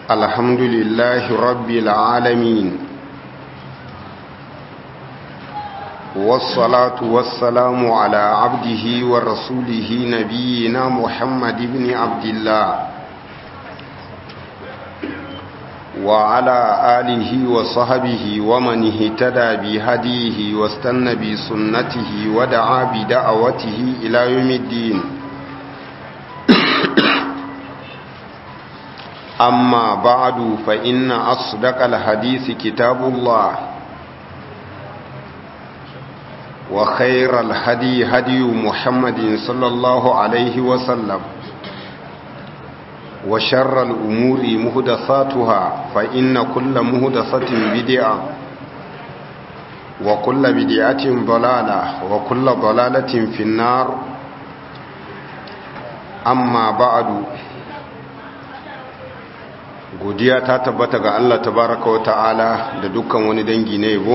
الحمد لله رب العالمين والصلاة والسلام على عبده ورسوله نبينا محمد بن عبد الله وعلى آله وصحبه ومن اهتدى بهديه واستنى بسنته ودعا بدعوته إلى يوم الدين أما بعد فإن أصدق الحديث كتاب الله وخير الهدي هدي محمد صلى الله عليه وسلم وشر الأمور مهدثاتها فإن كل مهدثة بدعة وكل بدعة ضلالة وكل ضلالة في النار أما بعد godiya ta tabbata ga Allah tabaraka wa ta'ala da dukkan wani dangi na yabo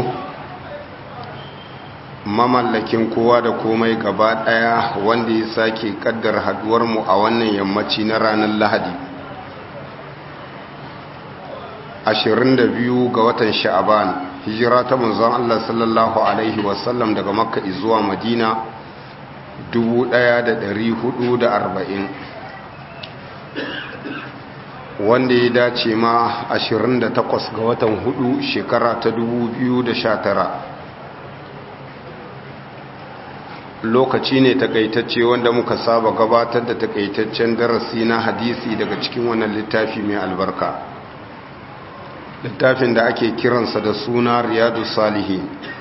mamallakin kowa da komai gaba daya wanda ya sake kaddar haduwar mu a wannan yammaci na ranar Lahadi 22 ga watan Sha'aban hijira ta manzon Allah sallallahu alaihi wasallam daga Makka zuwa Madina 1440 wanda ya dace ma 28 ga watan hudu shekara ta 2019 lokaci ne takaitacce wanda muka saba gabatar da takaitaccen darasi na hadisi daga cikin wannan littafi mai albarka littafin da ake kiransa da suna riyadu salihin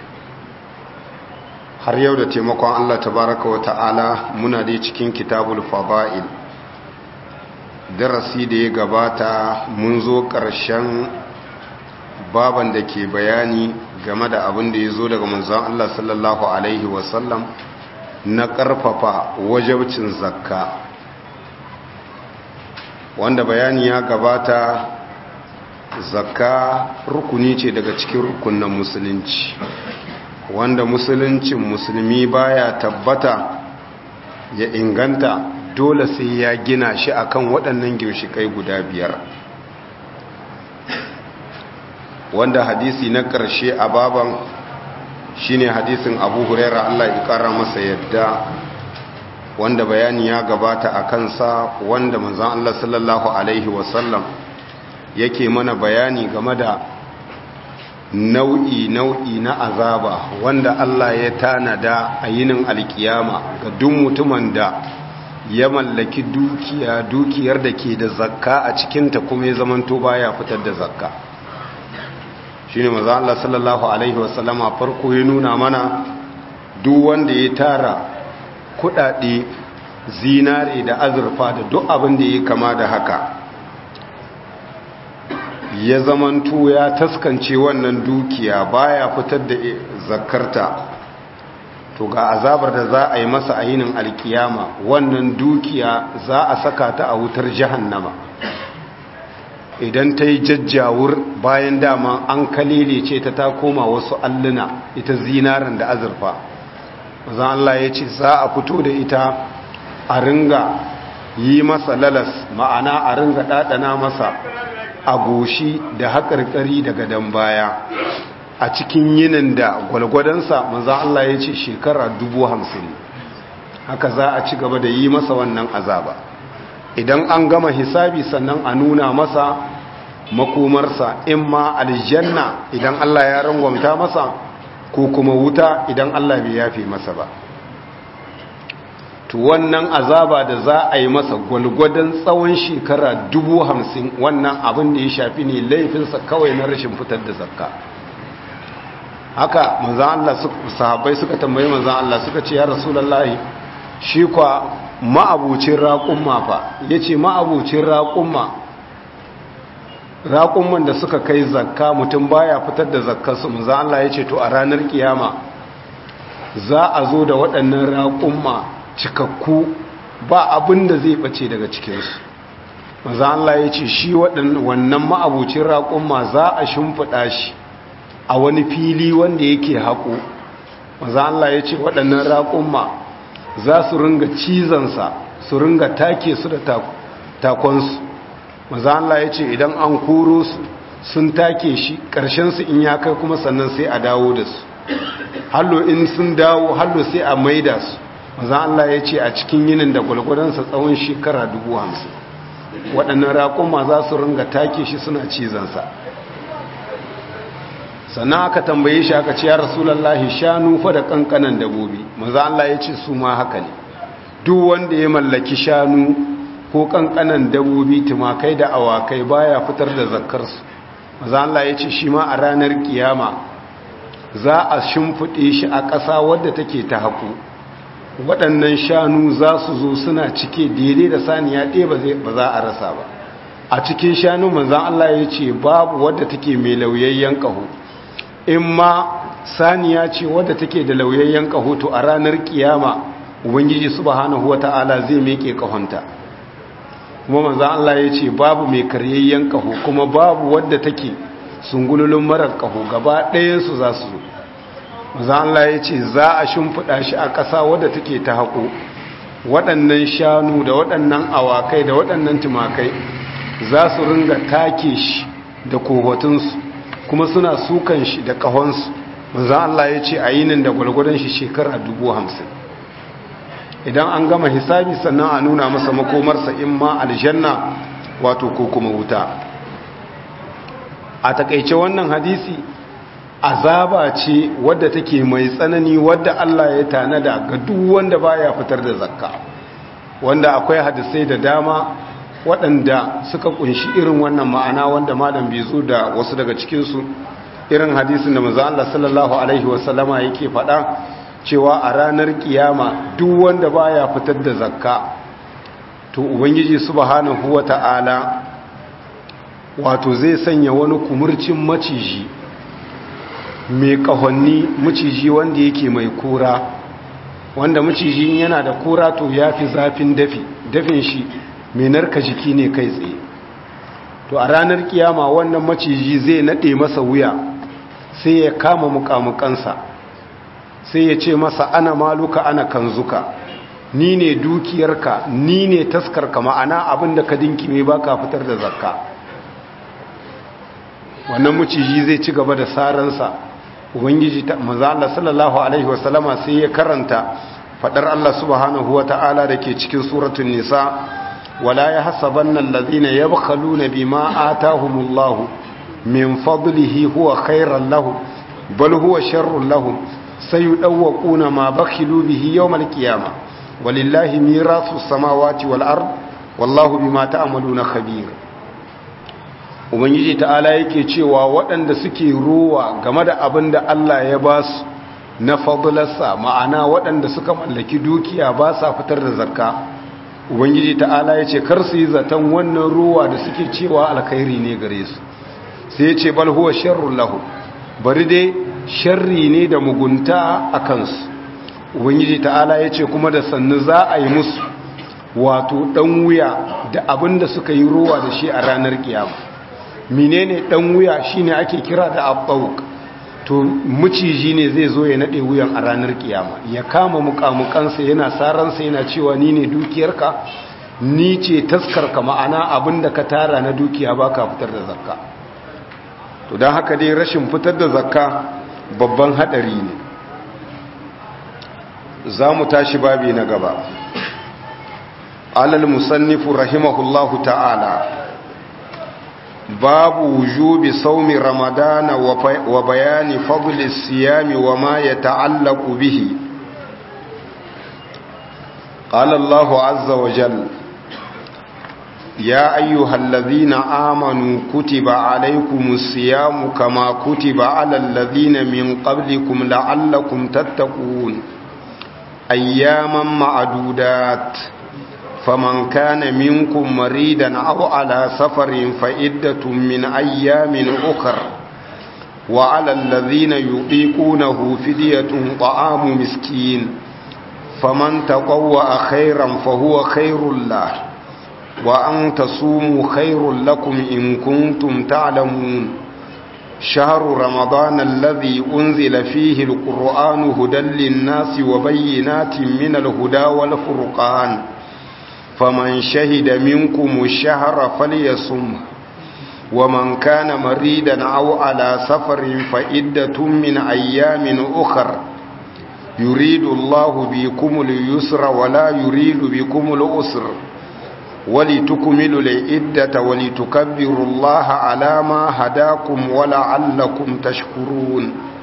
har yau da taimakon allah tabaraka wa ta'ala muna dai cikin kitabul fada'il darasi da ya gabata mun zo ƙarshen baban da ke bayani game da abin da ya zo daga manzan Allah sallallahu Alaihi wasallam na ƙarfafa wajabcin zakka wanda bayani ya gabata zakka rukuni ce daga cikin rukunan musulunci wanda musuluncin musulmi baya tabbata ya inganta dole sai ya gina shi akan waɗannan ginshikai guda biyar wanda hadisi na ƙarshe a baban shine hadisin abu huraira Allah ya ƙara masa yadda wanda bayani ya gabata a kansa wanda manzan Allah sallallahu Alaihi wasallam yake mana bayani game da nau'i nau'i na azaba wanda Allah ya tanada a yinin alkiyama ga duk mutumin da ya mallaki dukiya dukiyar da ke da zakka a cikinta kuma ya zamanto baya fitar da zakka shi ne maza Allah sallallahu Alaihi wasallama farko ya nuna mana duk wanda ya tara kudade zinare da azurfa da duk abin da ya kama da haka ya zamanto ya taskance wannan dukiya baya fitar da zakkarta to ga azabar da za a yi masa a yinin alkiyama wannan dukiya za a saka ta a wutar jahannama idan ta yi jajjawur bayan dama an kalile ce ta ta koma wasu alluna ita zinarin da azurfa zan Allah ya ce za a fito da ita a ringa yi masa lalas ma'ana a ringa ɗaɗana masa a goshi da haƙarƙari daga dan baya a cikin yinin da gwalgwadonsa maza Allah ya ce shekara dubu hamsin haka za a ci gaba da yi masa wannan azaba idan an gama hisabi sannan a nuna masa makomarsa in ma aljanna idan Allah ya rangwamta masa ko kuma wuta idan Allah bai yafe masa ba to wannan azaba da za a yi masa gwalgwadon tsawon shekara dubu hamsin wannan abin da ya shafi ne laifinsa kawai na rashin fitar da zakka haka manzan Allah sahabbai suka tambayi manzan Allah suka ce ya rasulullahi shi kwa ma'abucin raƙumma fa yace ma'abucin raƙumma raƙumman da suka kai zakka mutum baya fitar da zakkarsu manzan Allah yace to a ranar kiyama za a zo da waɗannan raƙumma cikakku ba abin da zai bace daga cikinsu manzan Allah yace shi wannan ma'abucin raƙumma za a shimfiɗa shi a wani fili wanda yake haƙo maza Allah ya ce waɗannan raƙumma za su ringa cizonsa su ringa take su da takonsu maza Allah ya ce idan an koro su sun take shi su in ya kai kuma sannan sai a dawo da su hallo in sun dawo hallo sai a maida su maza Allah ya ce a cikin yinin da gwalgwadonsa tsawon shekara dubu hamsin waɗannan raƙuma za su ringa take shi suna cizansa sannan aka tambaye shi aka ce ya rasulallahi shanu fa da kankanan dabobi maza Allah ya ce su ma haka ne duk wanda ya mallaki shanu ko kankanan dabobi tumakai da awakai baya fitar da zakkarsu maza Allah ya ce shi ma a ranar kiyama za a shimfiɗe shi a ƙasa wadda take ta haƙo waɗannan shanu za su zo suna cike daidai da saniya ɗaya ba za a rasa ba a cikin shanu manzan Allah ya ce babu wadda take mai lauyayyen ƙaho in ma saniya ce wadda take da lauyayyen ƙaho to a ranar kiyama ubangiji subhanahu wata'ala zai meke ƙahonta kuma manzan Allah ya ce babu mai karyayyen ƙaho kuma babu wadda take sungululun marar ƙaho gaba ɗayansu za su zo manzan Allah ya ce za a shimfiɗa shi a ƙasa wadda take ta haƙo waɗannan shanu da waɗannan awakai da waɗannan tumakai za su ringa take shi da kohotunsu kuma suna sukan shi da ƙahonsu manzan Allah ya ce a yinin da gwalgwadon shi shekara dubu hamsin idan an gama hisabi sannan a nuna masa makomarsa in ma aljanna wato ko kuma wuta a takaice wannan hadisi azaba ce wadda take mai tsanani wadda Allah ya tanada ga duk wanda baya fitar da zakka wanda akwai hadisai da dama waɗanda suka kunshi irin wannan ma'ana wanda malam bai zo da wasu daga cikinsu irin hadisin da manzo Allah sallallahu alaihi wasallama yake faɗa cewa a ranar kiyama duk wanda baya fitar da zakka to ubangiji subhanahu wata'ala wato zai sanya wani kumurcin maciji mai kahonni maciji wanda yake mai kura wanda maciji yana da kura to yafi zafin dafi dafin shi mai narka jiki ne kai tsaye to a ranar kiyama wannan maciji zai nade masa wuya sai ya kama mukamukansa sai ya ce masa ana maluka ana kanzuka ni ne dukiyarka ni ne taskarka ma'ana abinda ka dinkime ba ka fitar da zakka wannan maciji zai ci gaba da saransa ubangiji ta maza Allah sallallahu alaihi wasallama sai ya karanta fadar Allah subhanahu wa ta'ala da ke cikin suratun nisa wala ya hasabanna allazina yabkhaluna bima atahumullahu min fadlihi huwa khairan lahum bal huwa sharrun lahum sayudawquna ma bakhilu bihi yawmal qiyamah walillahi mirasu samawati wal ard wallahu bima ta'maluna khabir ubangiji ta'ala yake cewa waɗanda suke ruwa game da abin da Allah ya ba su na fadlarsa ma'ana waɗanda suka mallaki dukiya ba sa fitar da zakka ubangiji ta'ala ya ce kar su yi zaton wannan ruwa da suke cewa alkhairi ne gare su sai ya ce bal huwa sharrun lahu bari dai sharri ne da mugunta a kansu ubangiji ta'ala ya ce kuma da sannu za a yi musu wato ɗan wuya da abin da suka yi ruwa da shi a ranar kiyama menene ɗan wuya shine ake kira da abbauk to maciji ne zai zo ya naɗe wuyan a ranar kiyama ya kama mukamukansa yana saransa yana cewa ni ne dukiyarka ni ce taskarka ma'ana abin da ka tara na dukiya ba ka fitar da zakka to don haka dai rashin fitar da zakka babban haɗari ne za mu tashi babi na gaba alal musannifu rahimahullahu ta'ala babu wujubi saumi ramadana wa bayani fadli siyami wa ma ya ta'allaku bihi قال الله عز وجل يا أيها الذين آمنوا كتب عليكم الصيام كما كتب على الذين من قبلكم لعلكم تتقون أياما معدودات فمن كان منكم مريدا أو على سفر فإدة من أيام أخر وعلى الذين يطيقونه فدية طعام مسكين فمن تقوى خيرا فهو خير الله وأن تصوموا خير لكم إن كنتم تعلمون شهر رمضان الذي أنزل فيه القرآن هدى للناس وبينات من الهدى والفرقان faman shahida minkum ash-shahra falyasum ومن كان مريدا أو على سفر فإدة من أيام أخر يريد الله بكم اليسر ولا يريد بكم الأسر ولتكملوا العدة ولتكبروا الله على ما هداكم ولعلكم تشكرون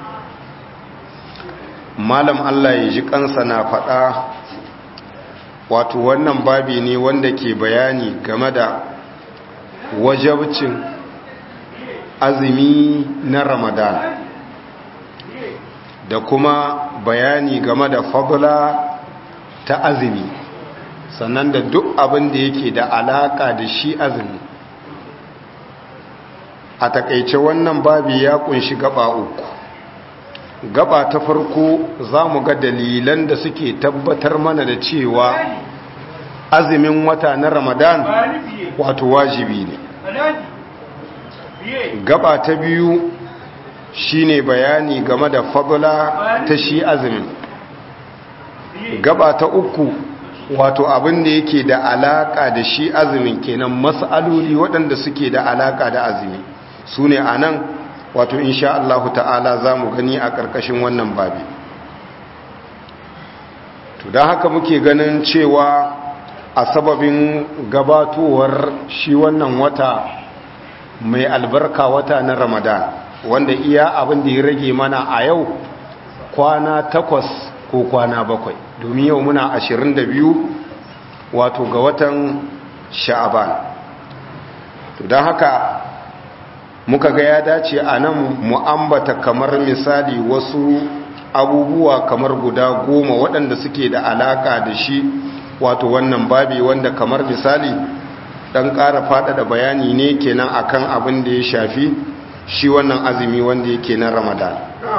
malam Allah ya ji kansa na faɗa wato wannan babi ne wanda ke bayani game da wajabcin azumi na ramadan da kuma bayani game da fadla ta azumi sannan da duk abin da yake da alaka da shi azumi a takaice wannan babi ya kunshi gaba uku gaba ta farko za mu ga dalilan da suke tabbatar mana da cewa azumin wata na ramadan wato wajibi ne gaba ta biyu shine bayani game da fadla ta shi azumin gaba ta uku wato abin da yake da alaka da shi azumin kenan mas'aloli waɗanda suke da alaka da azumi su ne a nan wato insha Allah ta'ala za mu gani a ƙarƙashin wannan babi to don haka muke ganin cewa a sababin gabatowar shi wannan wata mai albarka wata na ramadan wanda iya abin da ya rage mana a yau kwana takwas ko kwana bakwai domin yau muna ashirin da biyu wato ga watan sha'aban to don haka muka ga ya dace a nan mu'ambata kamar misali wasu abubuwa kamar guda goma waɗanda suke da alaƙa da shi wato wannan babi wanda kamar misali dan ƙara faɗaɗa bayani ne kenan akan abin da ya shafi shi wannan azumi wanda yake na ramadan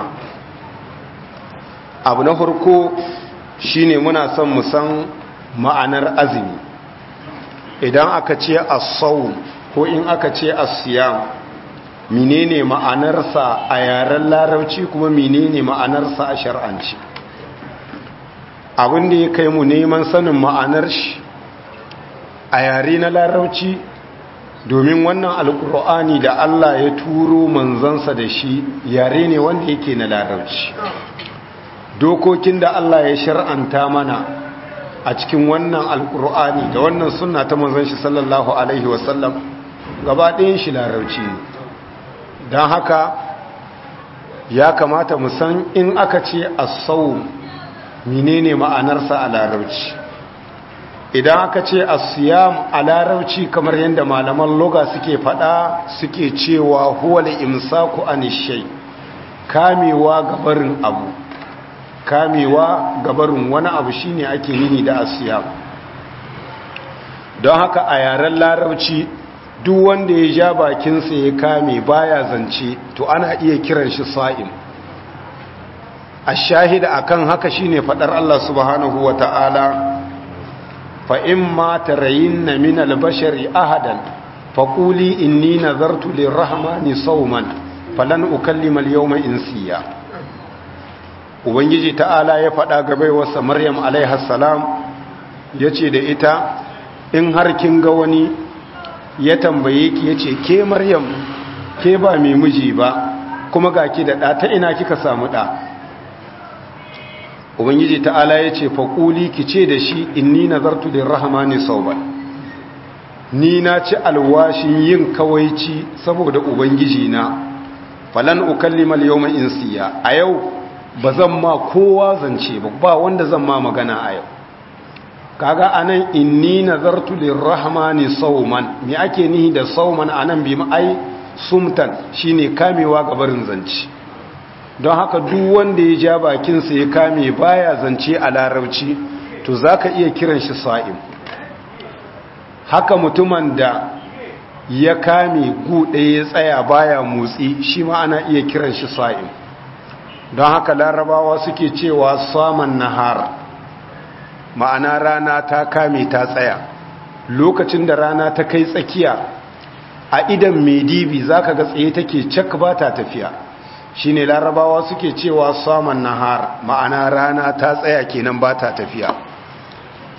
abu na farko shine muna son mu san ma'anar azumi idan aka ce as-sawm ko in aka ce as-siyam menene ma'anarsa a yaren larabci kuma menene ma'anarsa a shar'anci abin da ya kai mu neman sanin ma'anar shi a yare na larauci domin wannan alkur'ani da Allah ya turo manzansa da shi yare ne wanda yake na larauci dokokin da Allah ya shar'anta mana a cikin wannan alkur'ani da wannan sunna ta manzan shi sallallahu alaihi wasallam gaba ɗayan shi larauci ne don haka ya kamata mu san in aka ce as-sawm menene ma'anarsa a larauci idan aka ce asiyam a larauci kamar yadda malaman loga suke fada suke cewa huwal imsaku anishai kamewa gabarin abu kamewa gabarin wani abu shine ake nini da asiyam don haka a yaren larauci duk wanda ya ja bakinsa ya kame baya zance to ana iya kiran shi sa'im ashahida akan haka shine fadar Allah subhanahu wata'ala fa imma tarayinna min al-bashari ahadan faquli inni nazartu lirrahmani sawman falan ukallima al-yawma insiya ubangiji ta'ala ya fada ga baiwarsa maryam alaiha salam yace da ita in har kin ga wani ya tambaye ki yace ke maryam ke ba mai miji ba kuma ga ki da ɗa ta ina kika samu ɗa ubangiji ta'ala ya ce faƙuli ki ce da shi inni nazartu da rahamani sauban ni na ci alwashin yin kawaici saboda ubangiji na falan ukallimal yawma insiya a yau ba zan ma kowa zance ba ba wanda zan ma magana a yau kaga anan inni nazartu lirrahmani sauman me ake nihi da sauman anan bi ai sumtan shine kamewa ga barin zance don haka duk wanda ya ja bakinsa ya kame baya zance a larabci to zaka iya kiran shi sa'im haka mutumin da ya kame guɗe ya tsaya baya motsi shi ma ana iya kiran shi sa'im don haka larabawa suke cewa saman nahar ma'ana rana ta kame ta tsaya lokacin da rana ta kai tsakiya a idan mai dibi za ka ga tsaye take cak ba ta tafiya shi ne larabawa suke cewa saman nahar ma'ana rana ta tsaya kenan ba ta tafiya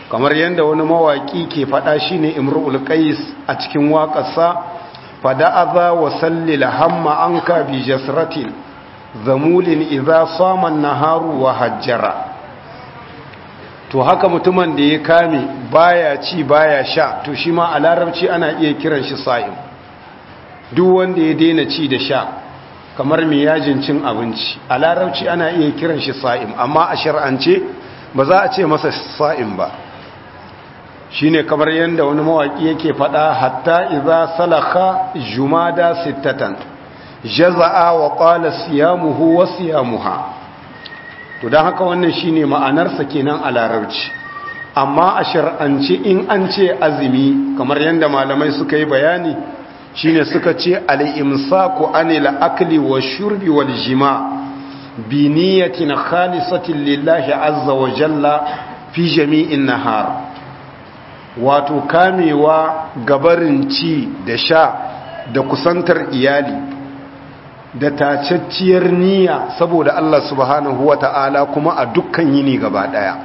kamar yadda wani mawaki ke fada shine imrul qais a cikin waƙarsa fada'aza wa sallil hamma anka bi jasratin zamulin idza sama naharu wa hajjara to haka mutumin da ya kame baya ci baya sha to shi ma a larabci ana iya kiran shi sa'im duk wanda ya daina ci da sha kamar mai yajin cin abinci a larabci ana iya kiran shi sa'im amma a shar'ance ba za a ce masa sa'im ba shine kamar yadda wani mawaki yake fada hatta idza salaka jumada sittatan jaza'a wa qala siyamuhu wa siyamuha to dan haka wannan shine ma'anarsa kenan a larabci amma a shar'ance in an ce azumi kamar yadda malamai suka yi bayani shine suka ce al-imsaku anil akli wash-shurbi wal-jima' bi niyyatin khalisatin lillahi azza wa jalla fi jami'in nahar wato kamewa gabarin ci da sha da kusantar iyali da tacacciyar niyya saboda Allah subhanahu wa ta'ala kuma a dukkan yini gaba daya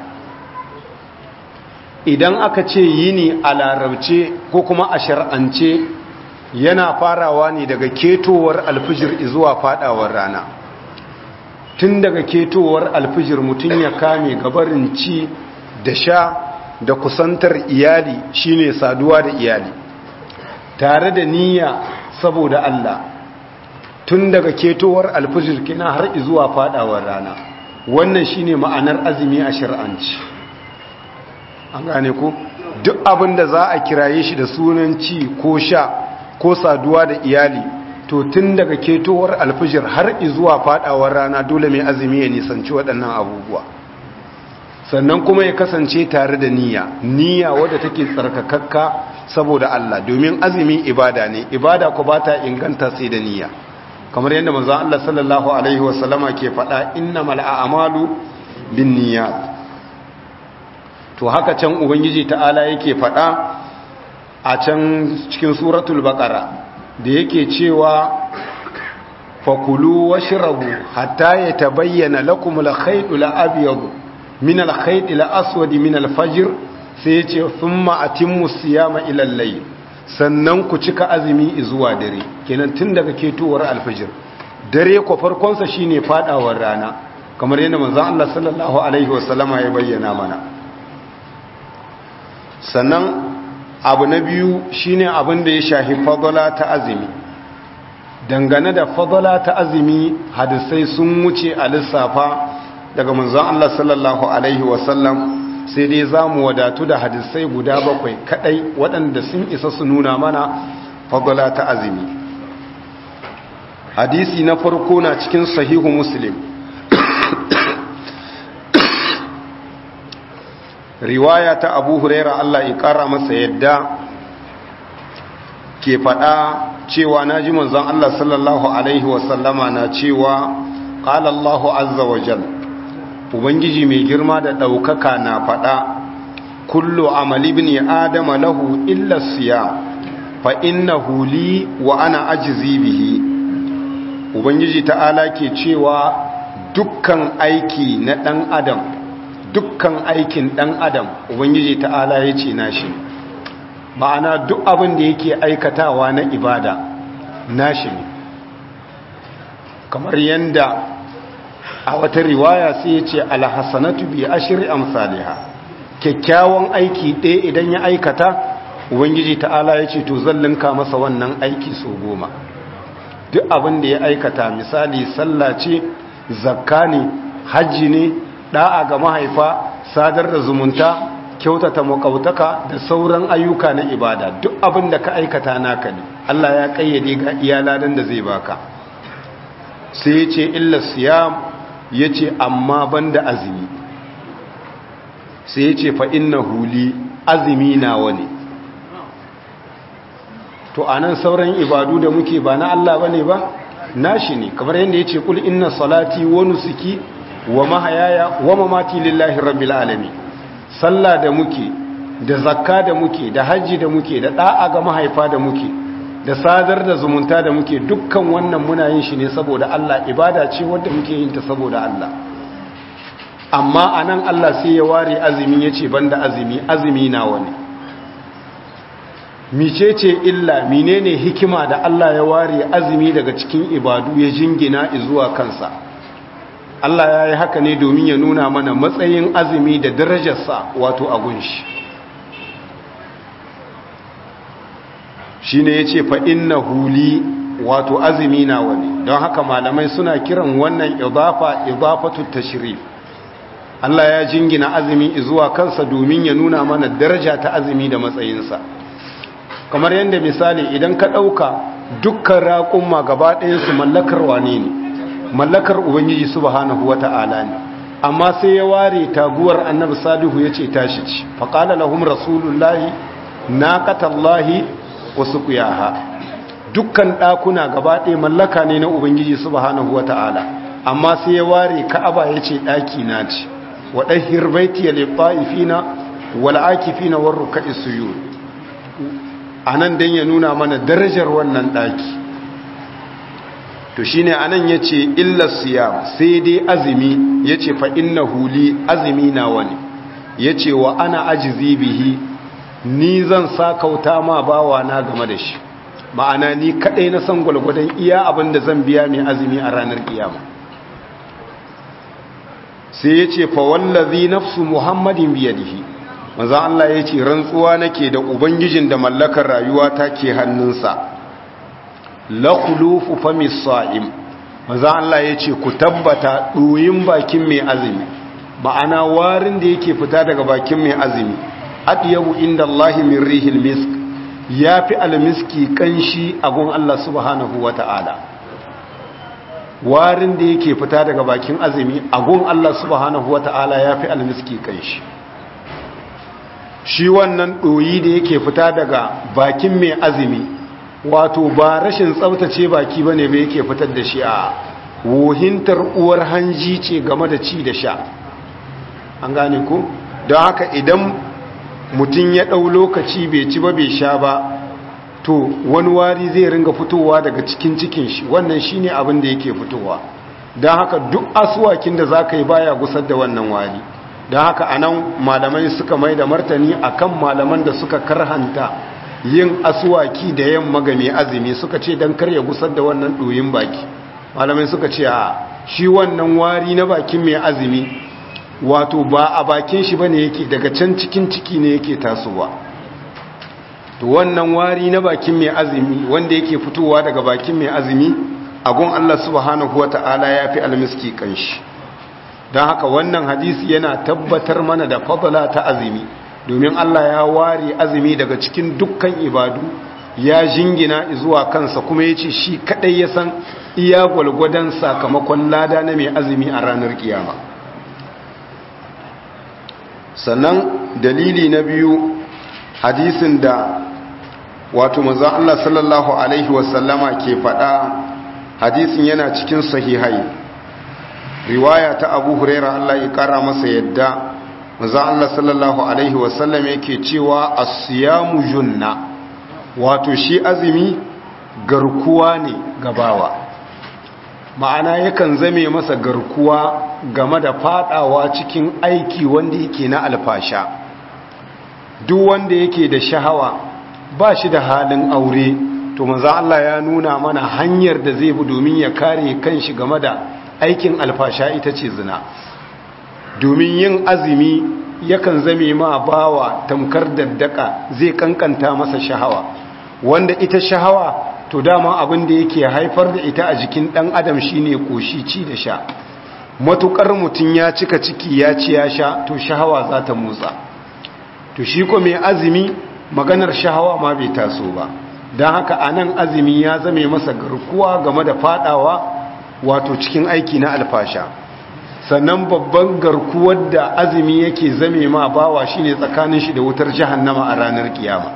idan aka ce yini a larabce ko kuma a shar'ance yana farawa ne daga ketowar alfijir zuwa fadawar rana tun daga ketowar alfijir mutum ya kame gabarin ci da sha da kusantar iyali shine saduwa da iyali tare da niyya saboda Allah tun daga ketowar alfijir kina har zuwa fadawar rana wannan shine ma'anar azumi a shar'anci an gane ku duk abin da za a kiraye shi da sunan ci ko sha ko saduwa da iyali to tun daga ketowar alfijir har zuwa fadawar rana dole mai azumi ya nisanci waɗannan abubuwa sannan kuma ya kasance tare da niyya niyya wadda take tsarkakakka saboda Allah domin azumi ibada ne ibada ku ba ta inganta sai da niyya kamar yadda manzon Allah sallallahu alaihi wasallama ke faɗa innamal a'malu binniyat to haka can ubangiji ta'ala yake faɗa a can cikin suratul baqara da yake cewa fakulu washrabu hatta yatabayyana lakum al-khayt al-abyad min al-khayt al-aswad min al-fajr sai yace thumma atimmu siyama ila al-layl sannan ku cika azumi zuwa dare kenan tun daga ketowar al-fajr dare ko farkon sa shine fadawar rana kamar yadda manzon Allah sallallahu alaihi wasallama ya bayyana mana sannan abu na biyu shine abin da ya shahi fadala ta azumi dangane da fadala ta azumi hadisai sun wuce a lissafa daga manzon Allah sallallahu alaihi wasallam sai dai za mu wadatu da hadisai guda bakwai kadai waɗanda sun isa su nuna mana fadala ta azumi hadisi na farko na cikin sahihu muslim riwaya ta abu huraira Allah ya kara masa yadda ke faɗa cewa na ji manzon Allah sallallahu Alaihi wasallama na cewa ƙala Allahu azza wa jal ubangiji mai girma da ɗaukaka na faɗa kullu amali bin adama lahu illa siya fa innahu li wa ana ajzi bihi ubangiji ta'ala ke cewa dukkan aiki na ɗan adam dukkan aikin ɗan adam ubangiji ta'ala ya ce nashi ma'ana duk abin da yake aikatawa na ibada nashi ne kamar yadda a wata riwaya sai ya ce alhassanatu bi ashri amsalha kyakkyawan aiki ɗaya idan ya aikata ubangiji ta'ala ya ce to zallinka masa wannan aiki so goma duk abin da ya aikata misali sallah ce zakka ne hajji ne da'a ga mahaifa sadar da zumunta kyautata makautaka da sauran ayyuka na ibada duk abin da ka aikata naka ne Allah ya kayyade ga iyaladan da zai baka sai ya ce illa siyam ya ce amma banda azumi sai ya ce fa inna huli azumi nawa ne to anan sauran ibadu da muke ba na Allah bane ba nashi ne kamar yadda ya ce kul inna salati wa nusuki wa mahayaya wa mamati lillahi rabbil alamin sallah da muke da zakka da muke da haji da muke da da'a ga mahaifa da muke da sadar da zumunta da muke dukkan wannan muna yin shi ne saboda Allah ibada ce wanda muke yin ta saboda Allah amma anan Allah sai ya ware azumi yace banda azumi azumi nawa ne micece illa menene hikima da Allah ya ware azumi daga cikin ibadu ya jingina zuwa kansa Allah ya yi haka ne domin ya nuna mana matsayin azumi da darajarsa wato agunshi shi ne ya ce fa'in na huli wato azumi na wani don haka malamai suna kiran wannan idafa idafatu tashrif Allah ya jingina azumi zuwa kansa domin ya nuna mana daraja ta azumi da matsayinsa kamar yadda misali idan ka ɗauka dukkan raƙumma gaba ɗayansu mallakar wane ne mallakar ubangiji subhanahu wata'ala ne amma sai ya ware taguwar annabi salihu ya ce tashi ci faƙala lahum rasulullahi naqatallahi wa suqiyaha dukkan ɗakuna gaba ɗaya mallaka ne na ubangiji subhanahu wata'ala amma sai ya ware ka'aba ya ce ɗaki na ce wa ɗahir baitiya lit-ta'ifina wal akifina war ruk'is sujud anan dan ya nuna mana darajar wannan ɗaki to shine anan yace illa siyam sai dai azumi yace fa innahu li azumi na wani yace wa ana ajzi bihi ni zan sakauta ma bawa na game da shi ma'ana ni kadai na san gwalgwadon iya abinda zan biya mai azumi a ranar kiyama sai yace fa wallazi nafsu muhammadin biyadihi manzo Allah yace rantsuwa nake da ubangijin da mallakar rayuwa take hannunsa la khulufu famis sa'im maza Allah yace ku tabbata doyin bakin mai azumi ma'ana warin da yake fita daga bakin mai azumi adiyabu inda Allah min rihil misk yafi almiski kanshi a gun Allah subhanahu wata'ala warin da yake fita daga bakin azumi a gun Allah subhanahu wata'ala yafi almiski kanshi shi wannan doyi da yake fita daga bakin mai azumi wato ba rashin tsabtace baki bane ba yake fitar da shi a wohintar uwar hanji ce game da ci da sha an gane ku don haka idan mutum ya ɗau lokaci bai ci ba bai sha ba to wani wari zai ringa fitowa daga cikin cikin shi wannan shine abin da yake fitowa don haka duk asuwakin da za ka yi baya gusar da wannan wari don haka anan malamai suka mai da martani akan malaman da suka karhanta yin asuwaki da yamma ga mai azumi suka ce don karya gusar da wannan ɗoyin baki malamai suka ce a shi wannan wari na bakin mai azumi wato ba a bakin shi bane yake daga can cikin ciki ne yake tasowa to wannan wari na bakin mai azumi wanda yake fitowa daga bakin mai azumi agun Allah subhanahu wata'ala ya fi almiski kanshi don haka wannan hadisi yana tabbatar mana da fadala ta azumi domin Allah ya ware azumi daga cikin dukkan ibadu ya jingina zuwa kansa kuma ya ce shi kadai ya san iya gwalgwadon sakamakon lada na mai azumi a ranar kiyama sannan dalili na biyu hadisin da wato maza Allah sallallahu Alaihi wasallama ke faɗa hadisin yana cikin sahihai riwaya ta abu huraira Allah ya ƙara masa yadda maza Allah sallallahu Alaihi wasallam yake cewa asiyamu junna wato shi azumi garkuwa ne gabawa ma'ana yakan zame masa garkuwa game da fadawa cikin aiki wanda yake na alfasha duk wanda yake da shahawa ba shi da halin aure to maza Allah ya nuna mana hanyar da zai bi domin ya kare kanshi game da aikin alfasha ita ce zina domin yin azumi yakan zame ma bawa tamkar daddaka zai kankanta masa shahawa wanda ita shahawa to dama abin da yake haifar da ita a jikin dan adam shine koshi ci da sha matukar mutum ya cika ciki ya ci ya sha to shahawa za ta motsa to shi ko mai azumi maganar shahawa ma bai taso ba don haka anan azumi ya zame masa garkuwa game da fadawa wato cikin aiki na alfasha sannan babban garkuwar da azumi yake zame ma bawa shine tsakanin shi da wutar jahannama a ranar kiyama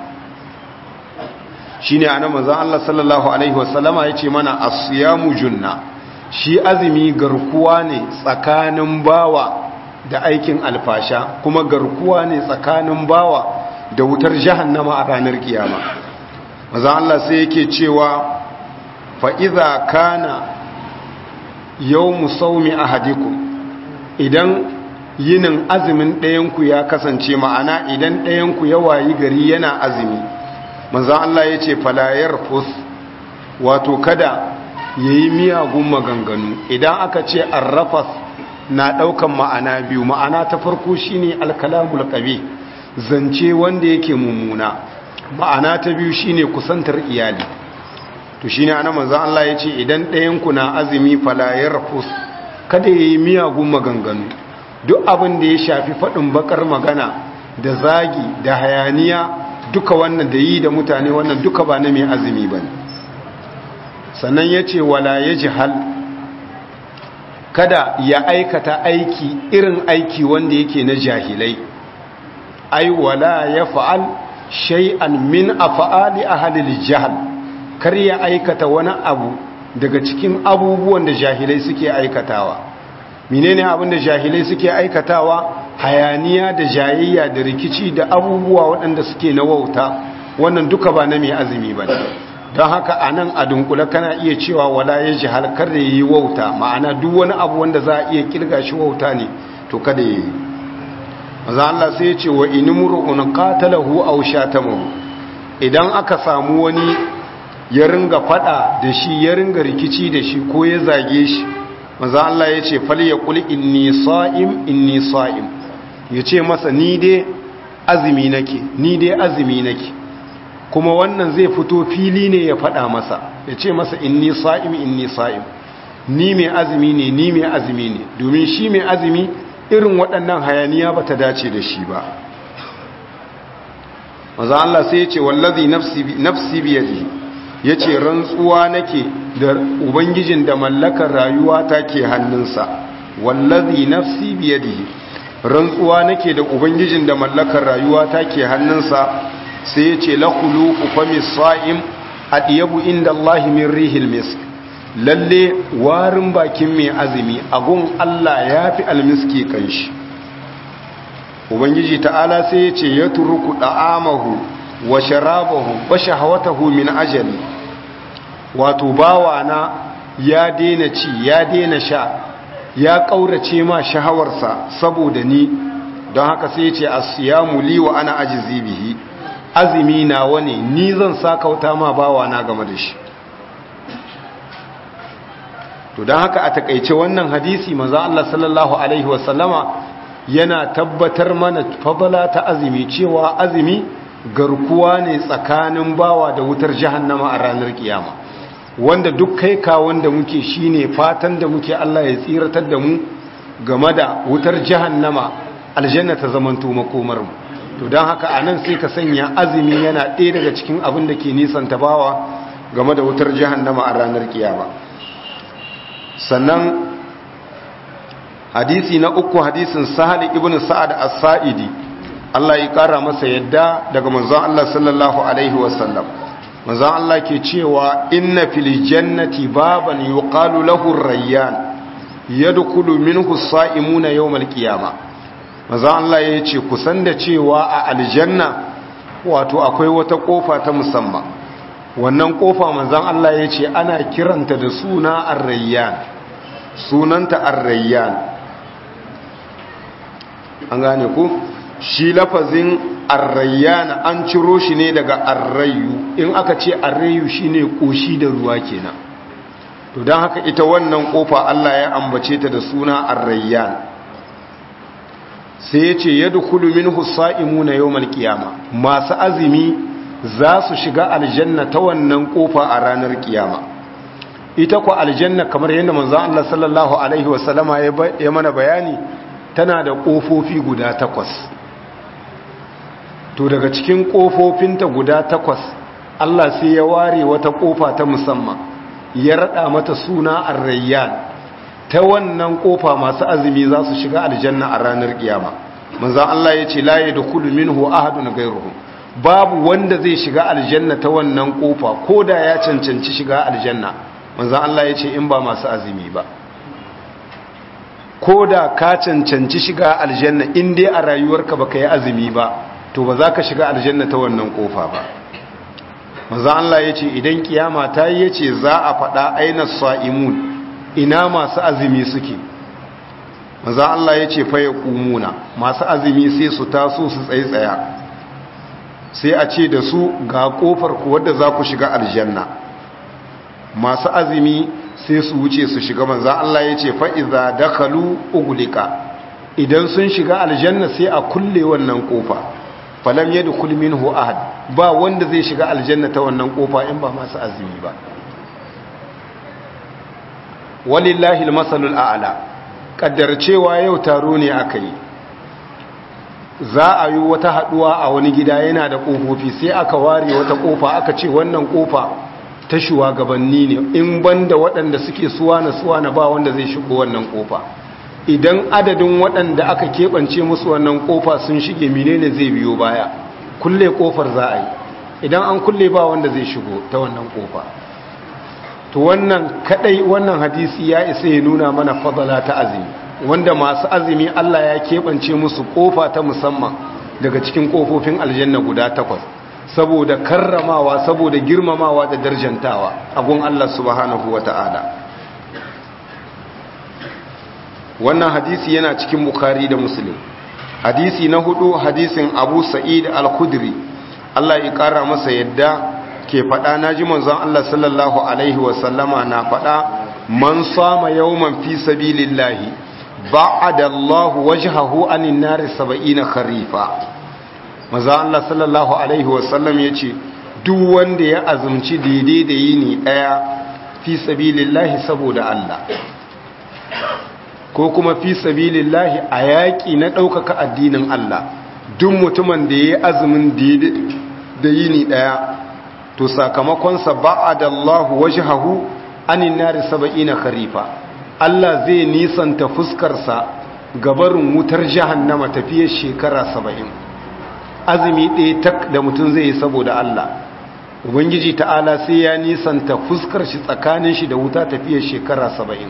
shine anan manzon Allah sallallahu alaihi wasallama yace mana as-siyamu junna shi azumi garkuwa ne tsakanin bawa da aikin alfasha kuma garkuwa ne tsakanin bawa da wutar jahannama a ranar kiyama manzon Allah sai yake cewa fa idza kana yawmu sawmi ahadikum idan yinin azumin ɗayanku ya kasance ma'ana idan ɗayanku ya wayi gari yana azumi manzan Allah ya ce falayar fus wato kada ya yi miyagun maganganu idan aka ce arrafas na ɗaukan ma'ana biyu ma'ana ta farko shine alkalamul ƙabi zance wanda yake mummuna ma'ana ta biyu shine kusantar iyali to shine ana manzan Allah ya ce idan ɗayanku na azumi falayar fus kada ya yi miyagun maganganu duk abin da ya shafi faɗin bakar magana da zagi da hayaniya duka wannan da yi da mutane wannan duka ba na mai azumi ba sannan ya ce wala ya jihal kada ya aikata aiki irin aiki wanda yake na jahilai ai wala ya fa'al shay'an min af'ali ahlil jahl kar ya aikata wani abu daga cikin abubuwan da jahilai suke aikatawa menene abin da jahilai suke aikatawa hayaniya da jayayya da rikici da abubuwa waɗanda suke na wauta wannan duka ba na mai azumi ba don haka a nan a dunkula kana iya cewa wala ya ji halkar da yi wauta ma'ana duk wani abu wanda za a iya kirga shi wauta ne to kada ya yi maza Allah sai ya ce wa inimru'un qatalahu aw shatamahu idan aka samu wani ya ringa fada da shi ya ringa rikici da shi ko ya zage shi maza Allah ya ce fal yaqul inni sa'im inni sa'im ya ce masa ni dai azumi nake ni dai azumi nake kuma wannan zai fito fili ne ya fada masa ya ce masa inni sa'im inni sa'im ni mai azumi ne ni mai azumi ne domin shi mai azumi irin waɗannan hayaniya ba ta dace da shi ba maza Allah sai ya ce wallazi nafsi biyadi ya ce rantsuwa nake da ubangijin da mallakar rayuwa ta ke hannunsa wallazi nafsi biyadi rantsuwa nake da ubangijin da mallakar rayuwa ta ke hannunsa sai ya ce lakulu famis sa'im adiyabu inda Allah min rihil misk lalle warin bakin mai azumi agun Allah ya fi almiski kanshi ubangiji ta'ala sai ya ce ya turuku da'amahu wa sharabahu wa shahawatahu min ajali wato bawana ya daina ci ya daina sha ya kaurace ma shahawarsa saboda ni don haka sai ya ce asiyamu li wa ana ajizi bihi azumi nawa ne ni zan sakauta ma bawana game da shi to don haka a takaice wannan hadisi maza Allah sallallahu Alaihi wasallama yana tabbatar mana fadala ta azumi cewa azumi garkuwa ne tsakanin bawa da wutar jahannama a ranar kiyama wanda duk kai ka wanda muke shine fatan da muke Allah ya tsiratar da mu game da wutar jahannama aljanna ta zamanto makomar mu to don haka anan sai ka sanya azumi yana ɗaya daga cikin abin da ke nisanta bawa game da wutar jahannama a ranar kiyama sannan hadisi na uku hadisin sahali ibn sa'ad as-sa'idi Allah ya kara masa yadda daga manzon Allah sallallahu alaihi wasallam manzon Allah ke cewa inna fil jannati baban yuqalu lahu ar-rayyan yadkhulu minhu as-sa'imuna yawm al-qiyamah manzon Allah ya ce kusan da cewa a aljanna wato akwai wata kofa ta musamman wannan kofa manzon Allah ya ce ana kiranta da suna ar-rayyan sunanta ar-rayyan an gane ku shi lafazin ar-rayyan an ciro shi ne daga ar-rayu in aka ce ar-rayu shine koshi da ruwa kenan to dan haka ita wannan kofa Allah ya ambace ta da suna ar-rayyan sai ya ce yadkhulu minhu sa'imuna yawmal qiyama masu azumi za su shiga aljanna ta wannan kofa a ranar kiyama ita ku aljanna kamar yadda manzon Allah sallallahu alaihi wasallama ya mana bayani tana da kofofi guda takwas to daga cikin kofofinta guda takwas Allah sai ya ware wata kofa ta musamman ya rada mata suna ar-rayyan ta wannan kofa masu azumi za su shiga aljanna a ranar kiyama manzon Allah ya ce la yadkhulu minhu ahadun ghayruhu babu wanda zai shiga aljanna ta wannan kofa ko da ya cancanci shiga aljanna manzan Allah ya ce in ba masu azumi ba ko da ka cancanci shiga aljanna in dai a rayuwarka baka yi azumi ba to ba za ka shiga aljanna ta wannan kofa ba manzan Allah ya ce idan kiyama ta yi ya ce za a faɗa aina sa'imun ina masu azumi suke maza Allah ya ce faye kumuna masu azumi sai su taso su tsaye tsaya sai a ce da su ga kofar ku wadda za ku shiga aljanna masu azumi sai su wuce su shiga maza Allah ya ce fa'iza dakalu ugulika idan sun shiga aljanna sai a kulle wannan kofa falam yadda kulmin ahad ba wanda zai shiga aljanna ta wannan kofa in ba masu azumi ba walillahi masalul a'la kaddar cewa yau taro ne aka yi za a yi wata haduwa a wani gida yana da kofofi sai aka ware wata kofa aka ce wannan kofa ta shugabanni ne in banda waɗanda suke suwana suwana ba wanda zai shigo wannan kofa idan adadin waɗanda aka keɓance musu wannan kofa sun shige menene zai biyo baya kulle kofar za a yi idan an kulle ba wanda zai shigo ta wannan kofa to wannan kadai wannan hadisi ya isa ya nuna mana fadala ta azumi wanda masu azumi Allah ya keɓance musu kofa ta musamman daga cikin kofofin aljanna guda takwas saboda karramawa saboda girmamawa da darjantawa a gun Allah subhanahu wata'ala wannan hadisi yana cikin bukhari da muslim hadisi na hudu hadisin abu sa'id al-khudri Allah ya kara masa yadda ke faɗa na ji manzon Allah sallallahu Alaihi wasallama na faɗa man sama yawman fi sabilillahi ba'ada Allah wajhahu anin nari saba'ina kharifa manzon Allah sallallahu Alaihi wasallam ya ce duk wanda ya azumci daidai da yini ɗaya fi sabilillahi saboda Allah ko kuma fi sabilillahi a yaƙi na ɗaukaka addinin Allah duk mutumin da ya yi azumin da yini ɗaya to sakamakonsa ba'ada Allah wajhahu anin nari saba'ina kharifa Allah zai nisanta fuskarsa gabarin wutar jahannama tafiyar shekara saba'in azumi ɗaya tak da mutum zai yi saboda Allah ubangiji ta'ala sai ya nisanta fuskar shi tsakanin shi da wuta tafiyar shekara saba'in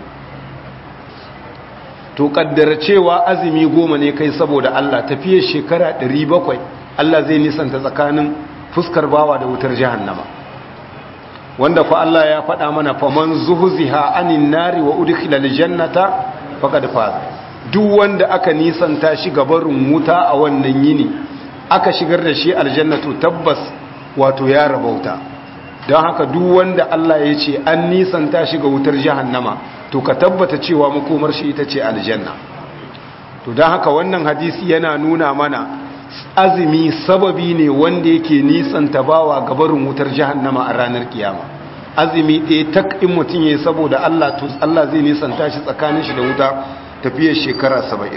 to kaddara cewa azumi goma ne kai saboda Allah tafiyar shekara ɗari bakwai Allah zai nisanta tsakanin fuskar bawa da wutar jahannama wanda fa Allah ya faɗa mana faman zuhziha anin nari wa udkhila aljannata faqad faz duk wanda aka nisanta shi gabarin wuta a wannan yini aka shigar da shi aljannatu tabbas wato ya rabauta don haka duk wanda Allah ya ce an nisanta shi ga wutar jahannama to ka tabbata cewa makomar shi ita ce aljanna to don haka wannan hadisi yana nuna mana azumi sababi ne wanda yake nisanta bawa gabarin wutar jahannama a ranar kiyama azumi ɗaya tak in mutum ya saboda Allah to Allah zai nisanta shi tsakanin shi da wuta tafiyar shekara saba'in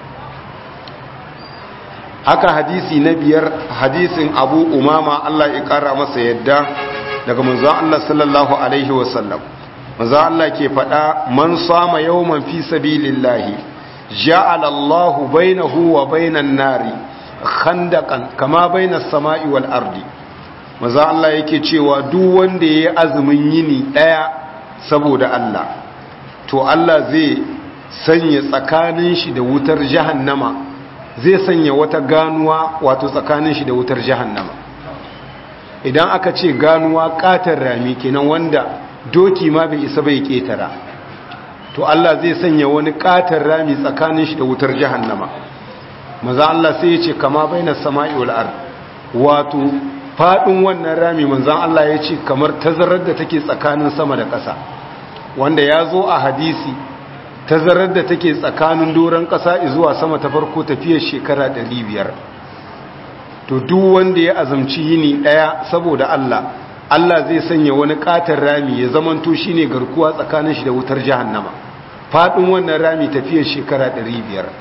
haka hadisi na biyar hadisin abu umama Allah ya ƙara masa yadda daga manzon Allah sallallahu alaihi wasallam manzon Allah ke faɗa man sama yawman fi sabilillahi ja'ala Allahu bainahu wa bainan nari khandakan kama bainas sama'i wal ardi maza Allah yake cewa duk wanda yayi azumin yini daya saboda Allah to Allah zai sanya tsakanin shi da wutar jahannama zai sanya wata ganuwa wato tsakanin shi da wutar jahannama idan aka ce ganuwa katar rami kenan wanda doki ma bai isa bai ketara to Allah zai sanya wani katar rami tsakanin shi da wutar jahannama maza Allah sai ya ce kama baina sama'i wal ard wato fadin wannan rami manzon Allah ya ce kamar tazarar da take tsakanin sama da ƙasa wanda ya zo a hadisi tazarar da take tsakanin doron ƙasa zuwa sama ta farko tafiyar shekara 500 to duk wanda ya azumci yini daya saboda Allah Allah zai sanya wani katar rami ya zamanto shine garkuwa tsakanin shi da wutar jahannama fadin wannan rami tafiyar shekara 500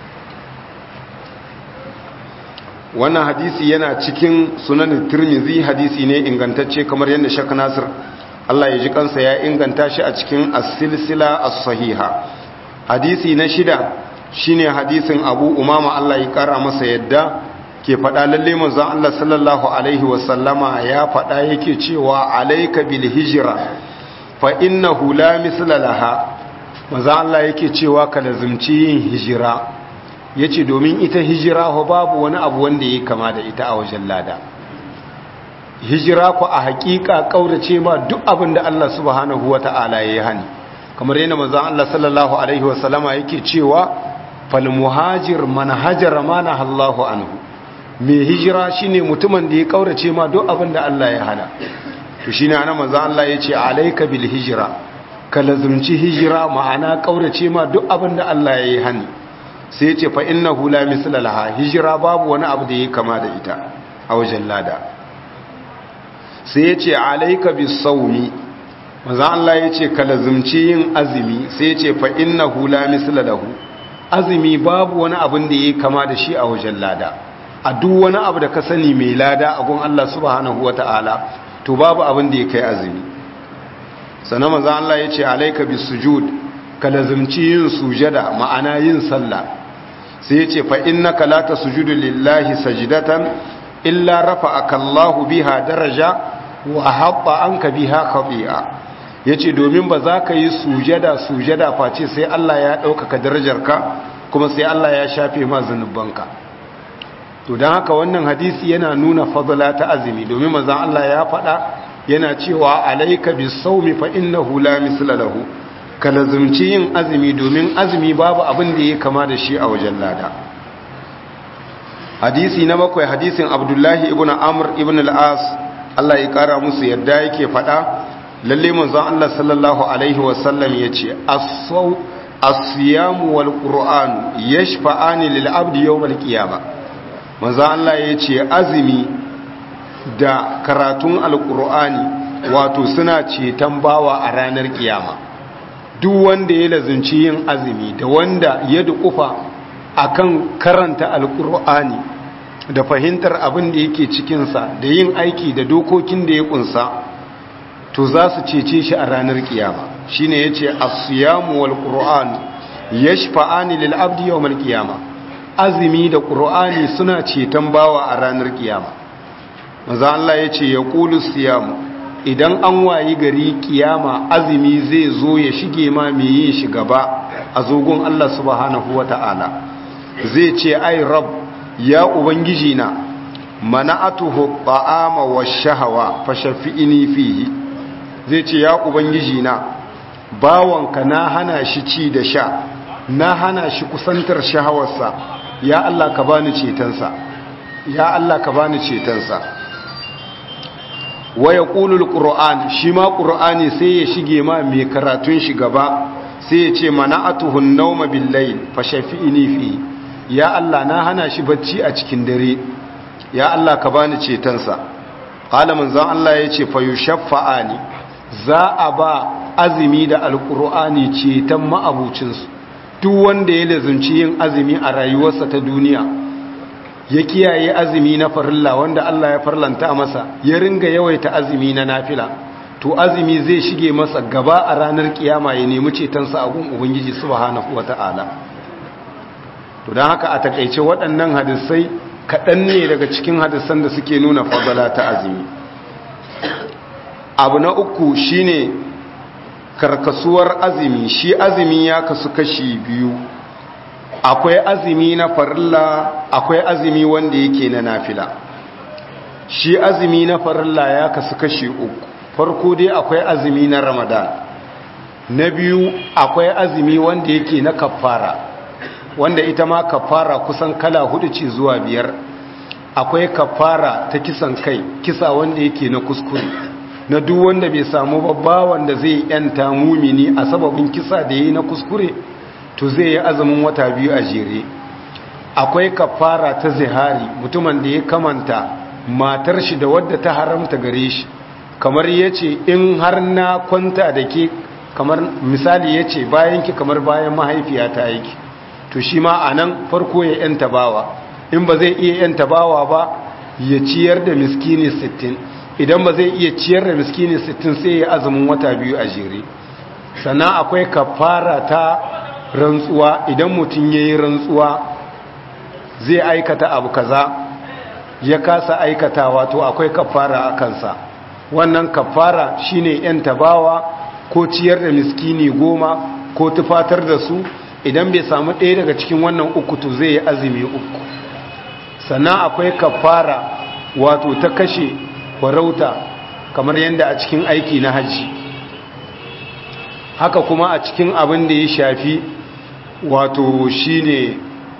wannan hadisi yana cikin sunan tirmizi hadisi ne ingantacce kamar yadda shak nasir Allah ya ji kansa ya inganta shi a cikin as-silsila as-sahiha hadisi na shida shine hadisin Abu Umama Allah ya kara masa yadda ke faɗa lalle manzon Allah sallallahu alaihi wasallama ya faɗa yake cewa alayka bil hijra fa innahu la misla laha manzon Allah yake cewa ka lazimci yin hijira ya ce domin ita hijira ho babu wani abu wanda ya kama da ita a wajen lada hijira ku a hakika kaurace ma duk abin da Allah subhanahu wa ta'ala ya yi hani kamar yana mazan Allah sallallahu alaihi wasallama yake cewa fal muhajir man hajara ma nahallahu anhu mai hijira shine mutumin da ya kaurace ma duk abin da Allah ya hana to shine ana manzo Allah yace alayka bil hijra ka lazumci hijira ma'ana kaurace ma duk abin da Allah ya yi hani sai yace fa innahu la misla laha hijira babu wani abu da yake kama da ita a wajen lada sai yace alayka bis sawmi manzo Allah yace ka lazumci yin azumi sai yace fa innahu la misla lahu azumi babu wani abin da yake kama da shi a wajen lada a duk wani abu da ka sani mai lada a gun Allah subhanahu wata'ala to babu abin da ya kai azumi sannan manzo Allah ya ce alayka bis sujud ka lazumci yin sujada ma'ana yin sallah sai ya ce fa innaka la tasjudu lillahi sajdatan illa rafa'aka Allahu biha daraja wa habba anka biha khati'a yace domin ba za ka yi sujada sujada face sai Allah ya ɗaukaka darajarka kuma sai Allah ya shafe ma zanubanka to don haka wannan hadisi yana nuna fadla ta azumi domin manzon Allah ya faɗa yana cewa alayka bisawmi fa innahu la misla lahu ka lazumci yin azumi domin azumi babu abin da ya kama da shi a wajen lada hadisi na bakwai hadisin abdullahi ibn amr ibn al-as Allah ya kara musu yadda yake faɗa lalle manzon Allah sallallahu alaihi wasallam yace as-saw as-siyam wal qur'an yashfa'ani lil abdi yawm al-qiyamah manzon Allah yace azumi da karatun al-qur'ani wato suna ceton bawa a ranar kiyama duk wanda ya lazunci yin azumi da wanda ya dukufa akan karanta al-qur'ani da fahimtar abin da yake cikinsa da yin aiki da dokokin da ya kunsa to za su cece shi a ranar kiyama shine yace as-siyamu wal qur'an yashfa'ani lil abdi yawm al qiyama azumi da qur'ani suna ceton bawa a ranar kiyama manzo Allah yace yaqulu siyamu idan an wayi gari kiyama azumi zai zo ya shige ma me yin shi gaba a zogon Allah subhanahu wata'ala zai ce ai rabb ya ubangiji na mana'atuhu ta'ama wash-shahawa fashafi'ini fihi zai ce ya ubangiji na bawanka na hana shi ci da sha na hana shi kusantar shahawarsa ya Allah ka bani cetonsa ya Allah ka bani cetonsa wa yaqulul qur'an shi ma qur'ani sai ya shige ma mai karatun shi gaba sai ya ce mana'atuhu an-nawma bil-layl fashafi'ini fihi ya Allah na hana shi bacci a cikin dare ya Allah ka bani cetonsa qala manzon Allah yace fa yushaffa'ani za a ba azumi da alqur'ani ceton ma'abucin su duk wanda ya lazunci yin azumi a rayuwarsa ta duniya ya kiyaye azumi na farilla wanda Allah ya farlanta masa ya ringa yawaita azumi na nafila to azumi zai shige masa gaba a ranar kiyama ya nemi cetonsa a gun ubangiji subhanahu wataala to don haka a takaice waɗannan hadisai kaɗan ne daga cikin hadisan da suke nuna fadala ta azumi abu na uku shine karkasuwar azumi shi azumi ya kasu kashi biyu akwai azumi na farilla akwai azumi wanda yake na nafila shi azumi na farilla ya kasu kashi uku farko dai akwai azumi na ramadan na biyu akwai azumi wanda yake na kafara wanda ita ma kafara kusan kala hudu ce zuwa biyar akwai kafara ta kisan kai kisa wanda yake na kuskure na duk wanda bai samu babba wanda zai yanta mumini a sababin kisa da yi na kuskure to zai yi azumin wata biyu a jere akwai kafara ta zihari mutumin da ya kamanta matar shi da wadda ta haramta gare shi kamar yace in har na kwanta da ke kamar misali yace bayan ki kamar bayan mahaifiyata yake to shi ma a nan farko ya yanta bawa in ba zai iya yanta bawa ba ya ciyar da miskini 60 idan ba zai iya ciyar da miskini 60 sai ya azumin wata biyu a jere sannan akwai kafara ta rantsuwa idan mutum ya yi rantsuwa zai aikata abu kaza ya kasa aikatawa to akwai kafara a kansa wannan kafara shine yanta bawa ko ciyar da miskini goma ko tufatar da su idan bai samu ɗaya daga cikin wannan uku to zai yi azumi uku sannan akwai kafara wato ta kashe farauta kamar yadda a cikin aiki na hajji haka kuma a cikin abin da ya shafi wato shine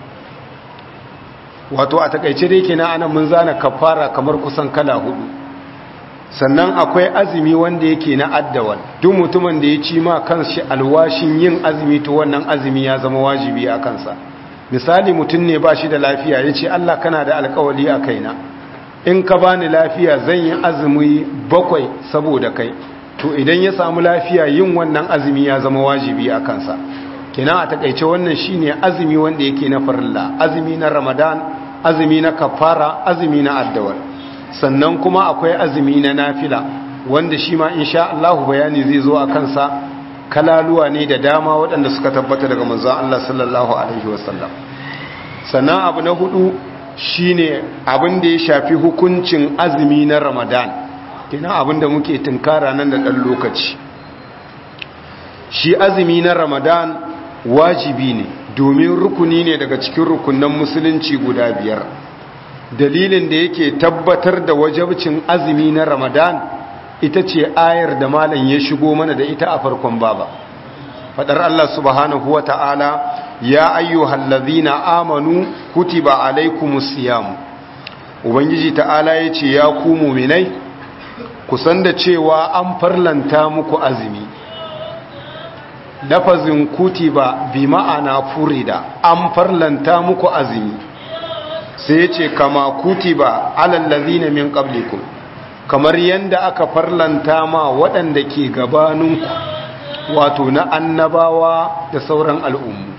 wato a takaice dai kenan anan mun zana kafara kamar kusan kala hudu sannan akwai azumi wanda yake na addawal duk mutumin da ya ci ma kanshi alwashin yin azumi to wannan azumi ya zama wajibi a kansa misali mutum ne ba shi da lafiya ya ce Allah kana da alkawali a kaina in ka bani lafiya zan yi azumi bakwai saboda kai to idan ya samu lafiya yin wannan azumi ya zama wajibi a kansa kina a takaice wannan shine azumi wanda yake na farilla azumi na ramadan azumi na kafara azumi na addawal sannan kuma akwai azumi na nafila wanda shi ma insha Allah bayani zai zo a kansa kalaluwa ne da dama waɗanda suka tabbata daga manzon Allah sallallahu alaihi wasallam sannan abu na hudu shine abin da ya shafi hukuncin azumi na ramadan kina abin da muke tunkara nan da ɗan lokaci shi azumi na ramadan wajibi ne domin rukuni ne daga cikin rukunan musulunci guda biyar dalilin da yake tabbatar da wajabcin azumi na ramadan ita ce ayar da malam ya shigo mana da ita a farkon baba fadar Allah subhanahu wa ta'ala ya ayyuhal ladhina amanu kutiba alaikumus siyam ubangiji ta'ala yace ya ku mu'minai ku san da cewa an farlanta muku azumi lafazin kutiba bi ma'ana furida an farlanta muku azumi sai ce kama kutiba alal ladhina min qablikum kamar yanda aka farlanta ma waɗanda ke gabaninku wato na annabawa da sauran al'ummu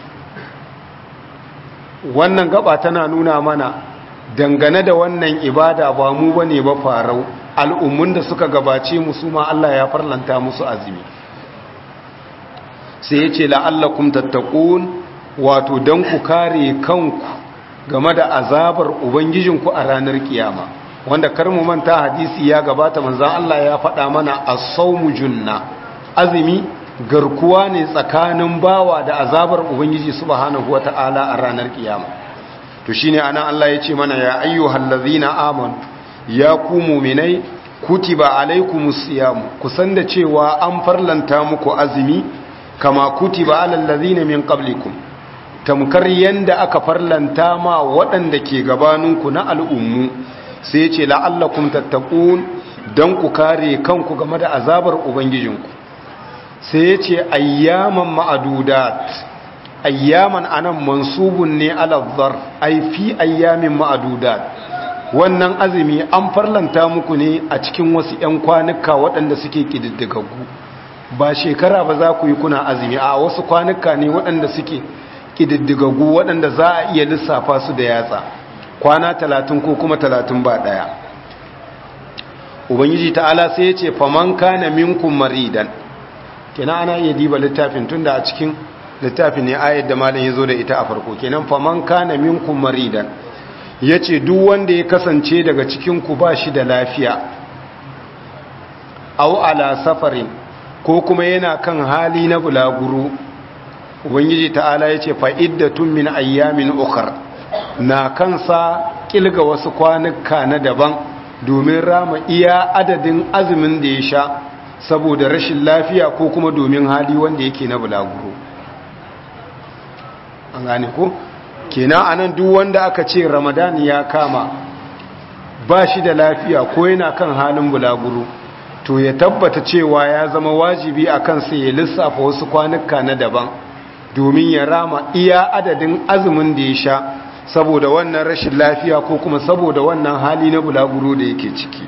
wannan gaba tana nuna mana dangane da wannan ibada ba mu bane ba farau al'ummun da suka gabace musu ma Allah ya farlanta musu azumi sai ya ce la'allakum tattaqun wato dan ku kare kanku game da azabar ubangijinku a ranar kiyama wanda kar mu manta hadisi ya gabata manzon Allah ya faɗa mana as-sawmu junna azumi garkuwa ne tsakanin bawa da azabar ubangiji subhanahu wata'ala a ranar kiyama to shine anan Allah ya ce mana ya ayyuhal ladzina amanu ya ku mu'minai kutiba alaikumus siyam kusan da cewa an farlanta muku azumi kama kutiba alal ladzina min qablikum tamkar yanda aka farlanta ma waɗanda ke gabaninku na al'ummu sai ce la'allakum tattaqun dan ku kare kanku game da azabar ubangijinku sai ya ce ayyaman ma'adudat ayyaman anan mansubun ne alazzar ai fi ayyamin ma'adudat wannan azumi an farlanta muku ne a cikin wasu 'yan kwanuka waɗanda suke ƙididdigaggu ba shekara ba za ku yi kuna azumi a wasu kwanuka ne waɗanda suke ƙididdigaggu waɗanda za a iya lissafa su da yatsa kwana talatin ko kuma talatin ba ɗaya ubangiji ta'ala sai ya ce faman kana minkum maridan kenan ana iya diba littafin tunda a cikin littafin ne ayat da malam ya zo da ita a farko kenan faman kana minkum maridan yace duk wanda ya kasance daga cikin ku ba shi da lafiya aw ala safarin ko kuma yana kan hali na bulaguro ubangiji ta'ala yace fa iddatun min ayyamin ukhra na kansa kilga wasu kwanuka na daban domin rama iya adadin azumin da ya sha saboda rashin lafiya ko kuma domin hali wanda yake na bulaguro an gane ko kenan anan duk wanda aka ce ramadan ya kama ba shi da lafiya ko yana kan halin bulaguro to ya tabbata cewa ya zama wajibi a kansa ya lissafa wasu kwanuka na daban domin ya rama iya adadin azumin da ya sha saboda wannan rashin lafiya ko kuma saboda wannan hali na bulaguro da yake ciki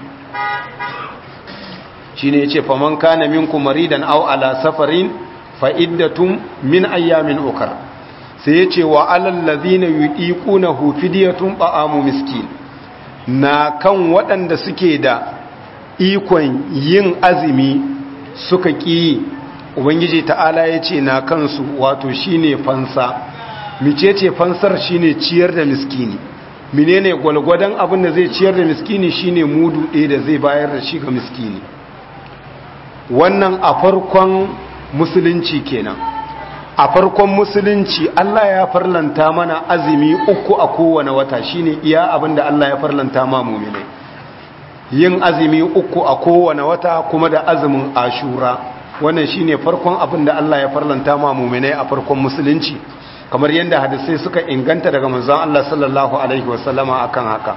shine yace faman kana minkum maridan aw ala safarin fa iddatun min ayyamin ukar sai yace wa alal ladina yudiqunahu fidyatun ta'amu miskin na kan waɗanda suke da ikon yin azumi suka ƙi ubangiji ta'ala yace na kansu wato shine fansa micece fansar shine ciyar da miskini menene gwalgwadon abin da zai ciyar da miskini shine mudu ɗaya da zai bayar da shi ga miskini wannan a farkon musulunci kenan a farkon musulunci Allah ya farlanta mana azumi uku a kowane wata shine iya abinda Allah ya farlanta ma mu'minai yin azumi uku a kowane wata kuma da azumin ashura wannan shine farkon abinda Allah ya farlanta ma mu'minai a farkon musulunci kamar yadda hadisai suka inganta daga manzon Allah sallallahu alaihi wasallama akan haka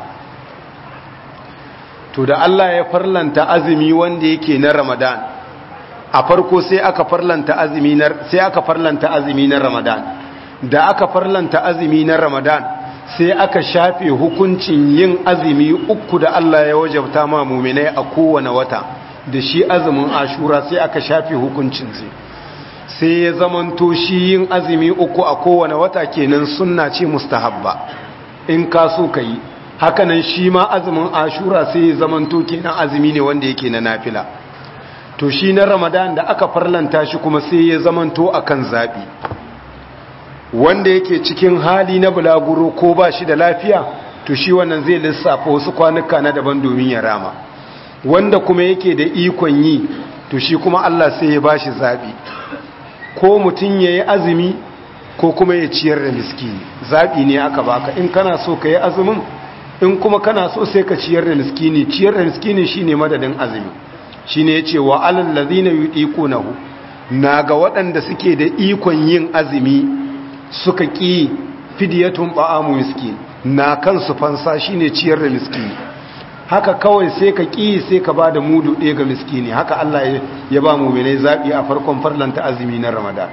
to da Allah ya farlanta azumi wanda yake na Ramadan a farko sai aka farlanta azumi na sai aka farlanta azumi na Ramadan da aka farlanta azumi na Ramadan sai aka shafe hukuncin yin azumi uku da Allah ya wajabta ma mu'minai a kowane wata da shi azumin Ashura sai aka shafe hukuncin sai sai ya zamanto shi yin azumi uku a kowane wata kenan sunna ce mustahabba in ka so ka yi hakanan shi ma azumin ashura sai ya zamanto kenan azumi ne wanda yake na nafila to shi na ramadan da aka farlanta shi kuma sai ya zamanto akan zaɓi wanda yake cikin hali na bulaguro ko ba shi da lafiya to shi wannan zai lissafa wasu kwanuka na daban domin ya rama wanda kuma yake da ikon yi to shi kuma allah sai ya ba shi zaɓi ko mutum ya yi azumi ko kuma ya ciyar da miskini zaɓi ne aka baka in kana so ka yi azumin in kuma kana so sai ka ciyar da miskini ciyar da miskini shi ne madadin azumi shi ne ya ce wa alallazi na yi nahu na ga waɗanda suke da ikon yin azumi suka ƙi fidiyatun ba'amu miskini na kansu fansa shi ne ciyar da miskini haka kawai sai ka ƙi sai ka ba da mudu ɗaya ga miskini haka Allah ya ba mu mene zaɓi a farkon farlanta azumi na ramadan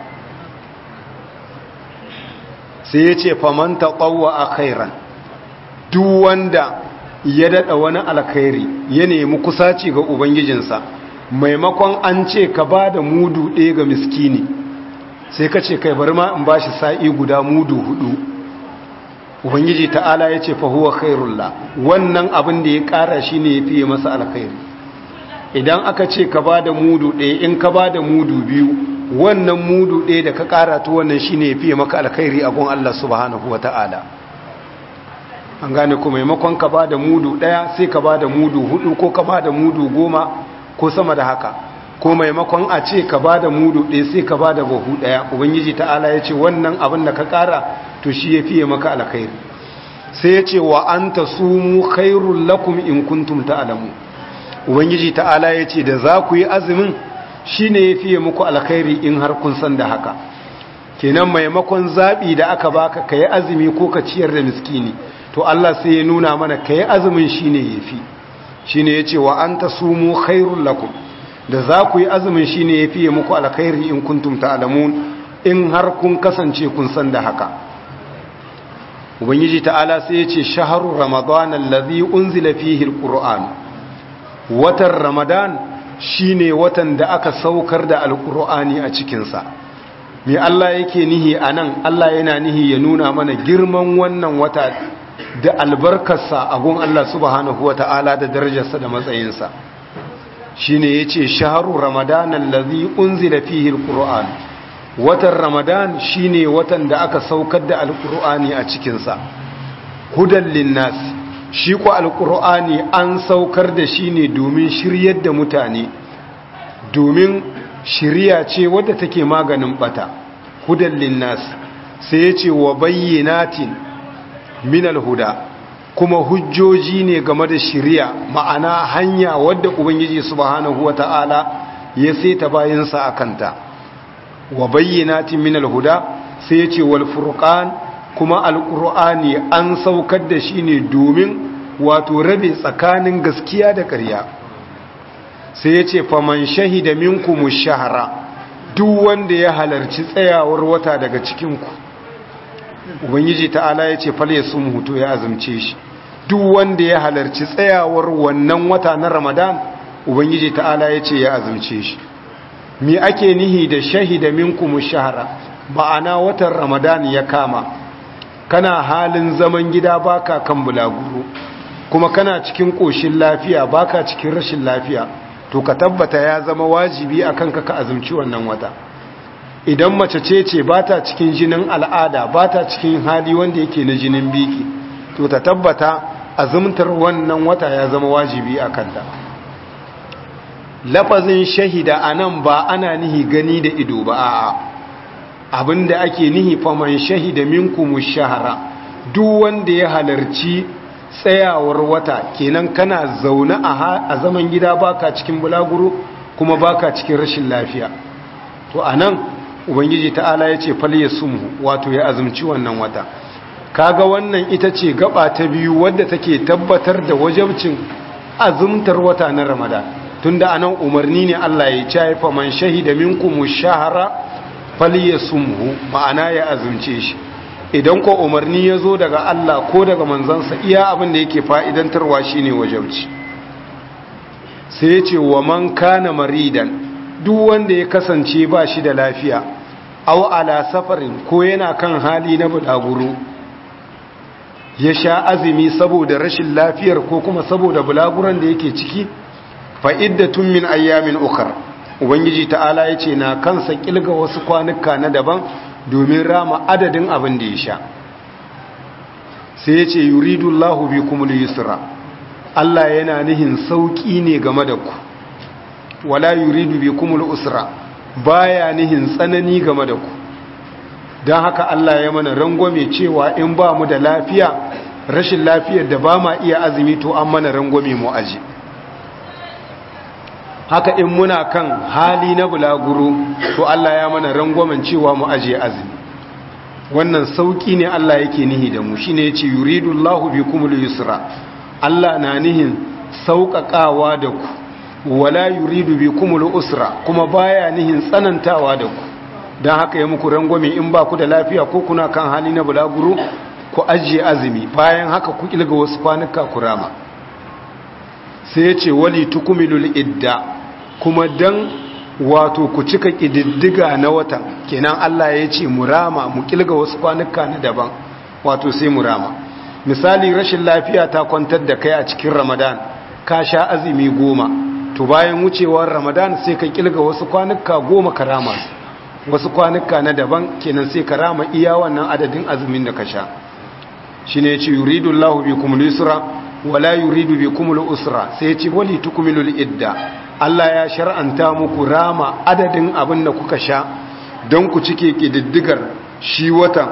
sai ya ce famanta ƙwawa a khairan duk wanda ya daɗa wani alkhairi ya nemi kusaci ga ubangijinsa maimakon an ce ka ba da mudu ɗaya ga miskini sai ka ce kai bari ma in ba shi sa'i guda mudu hudu ubangiji ta'ala ya ce fahuwa khairullah wannan abin da ya kara shi ne ya fiye masa alkhairi idan aka ce ka ba da mudu ɗaya in ka ba da mudu biyu wannan mudu ɗaya da ka kara ta wannan shi ne ya fiye maka alkhairi a gun Allah subhanahu wa ta'ala an gane ku maimakon ka ba da mudu ɗaya sai ka ba da mudu hudu ko ka ba da mudu goma ko sama da haka ko maimakon a ce ka ba da mudu ɗaya sai ka ba da bahu ɗaya ubangiji ta'ala ya ce wannan abin da ka kara to shi ya fiye maka alkhairi sai ya ce wa an ta sumu khairun lakum in kuntum ta'alamu ubangiji ta'ala ya ce da za ku yi azumin shi ne ya fiye muku alkhairi in har kun san da haka kenan maimakon zaɓi da aka baka ka yi azumi ko ka ciyar da miskini to Allah sai ya nuna mana ka yi azumin shi ne ya fi shi ne ya ce wa an ta sumu khairun lakum da za ku yi azumin shi ne ya fiye muku alkhairi in kuntum ta'alamun in har kun kasance kun san da haka ubangiji ta'ala sai ya ce shaharu ramadan allazi unzila fihi alquran watan ramadan shine watan da aka saukar da alqur'ani a cikin sa me Allah yake nihi anan Allah yana nihi ya nuna mana girman wannan wata da albarkarsa a gun Allah subhanahu wata'ala da darajarsa da matsayinsa shine yace shaharu ramadan allazi unzila fihi alquran watan ramadan shine watan da aka saukar da alkur'ani a cikinsa hudan linnas shi ko alkur'ani an saukar da shi ne domin shiryar da mutane domin shirya ce wadda take maganin bata hudan linnas sai ya ce wa bayyanatin minal huda kuma hujjoji ne game da shirya ma'ana hanya wadda ubangiji subhanahu wata'ala ya saita bayansa a kanta wa bayyanatin min al-huda sai ya ce wal furqan kuma al-qur'ani an saukar da shi ne domin wato rabe tsakanin gaskiya da ƙarya sai ya ce faman shahida minkum ash-shahra duk wanda ya halarci tsayawar wata daga cikin ku ubangiji ta'ala ya ce fal yasum hutu ya azumce shi duk wanda ya halarci tsayawar wannan wata na ramadan ubangiji ta'ala ya ce ya azumce shi mi ake nihi da shahida minkum shahara ma'ana watan ramadan ya kama kana halin zaman gida baka kan bulaguro kuma kana cikin koshin lafiya baka cikin rashin lafiya to ka tabbata ya zama wajibi akan ka ka azumci wannan wata idan mace ce ce bata cikin jinin al'ada bata cikin hali wanda yake na jinin biki to ta tabbata azumtar wannan wata ya zama wajibi akan ta lafazin shahida a nan ba ana nihi gani da ido ba a abinda ake nihi faman shahida minkum shahara duk wanda ya halarci tsayawar wata kenan kana zaune a zaman gida baka cikin bulaguro kuma baka cikin rashin lafiya to anan ubangiji ta'ala ya ce fal yasumhu wato ya azumci wannan wata kaga wannan ita ce gaba ta biyu wadda take tabbatar da wajabcin azumtar wata na ramadan tunda anan umarni ne Allah ya ce fa man shahida minkum shahra falyasumhu ma'ana ya azumce shi idan ko umarni ya zo daga Allah ko daga manzansa iya abin da yake fa'idantarwa shine wajabci sai ya ce wa man kana maridan duk wanda ya kasance ba shi da lafiya aw ala safarin ko yana kan hali na bulaguro ya sha azumi saboda rashin lafiyar ko kuma saboda bulaguran da yake ciki fa'iddatun min ayyamin ukar ubangiji ta'ala ya ce na kansa kilga wasu kwanuka na daban domin rama adadin abin da ya sha sai ya ce yuridullahu bi kumul yusra Allah yana nihin sauki ne game da ku wala yuridu bi kumul usra baya nihin tsanani game da ku don haka Allah ya mana rangwame cewa in ba mu da lafiya rashin lafiyar da ba ma iya azumi to an mana rangwame mu aji haka in muna kan hali na bulaguro to Allah ya mana rangwamen cewa mu aje azumi wannan sauki ne Allah yake nihi da mu shine yace yuridullahu bikumul yusra Allah na nihin sauƙaƙawa da ku wala yuridu bikumul usra kuma baya nihin tsanantawa da ku don haka ya muku rangwame in ba ku da lafiya ko kuna kan hali na bulaguro ku ajiye azumi bayan haka ku kilga wasu kwanuka ku rama sai ya ce wali tukumilul idda kuma dan wato ku cika ƙididdiga na watan kenan Allah ya ce mu rama mu kilga wasu kwanuka na daban wato sai mu rama misali rashin lafiya ta kwantar da kai a cikin ramadan ka sha azumi goma to bayan wucewar ramadan sai ka kilga wasu kwanuka goma ka rama wasu kwanuka na daban kenan sai ka rama iya wannan adadin azumin da ka sha shine ya ce yuridullahu bikum al-yusra wala yuridu bikum al-usra sai ya ce wali tukmilul idda Allah ya shar'anta muku rama adadin abin da kuka sha don ku cike kididdigar shi watan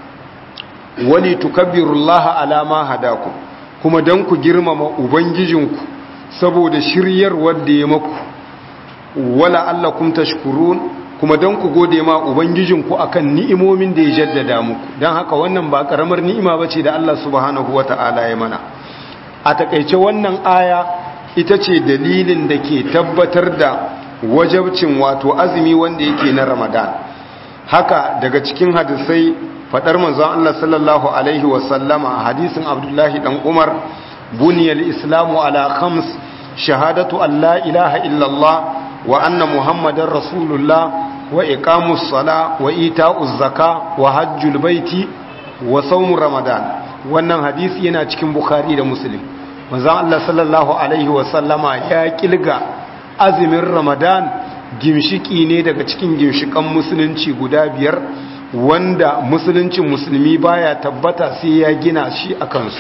wali tukabbirullaha ala ma hadakum kuma don ku girmama ubangijinku saboda shiryarwar da ya maku wala allakum tashkurun kuma don ku gode ma ubangijinku akan ni'imomin da ya jaddada muku don haka wannan ba karamar ni'ima bace da Allah subhanahu wata'ala ya mana a takaice wannan aya ita ce dalilin da ke tabbatar da wajabcin wato azumi wanda yake na ramadan haka daga cikin hadisai fadar manzon Allah sallallahu alaihi wasallama hadisin abdullahi dan umar buniyal islamu ala khams shahadatu an la ilaha illallah wa anna muhammadar rasulullah wa iqamus sala wa ita'uz zaka wa hajjul baiti wa sawm ramadan wannan hadisi yana cikin bukhari da muslim manzon Allah sallallahu alaihi wasallama ya kilga azumin ramadan gimshiki ne daga cikin gimshikan musulunci guda biyar wanda musuluncin musulmi baya tabbata sai ya gina shi a kansu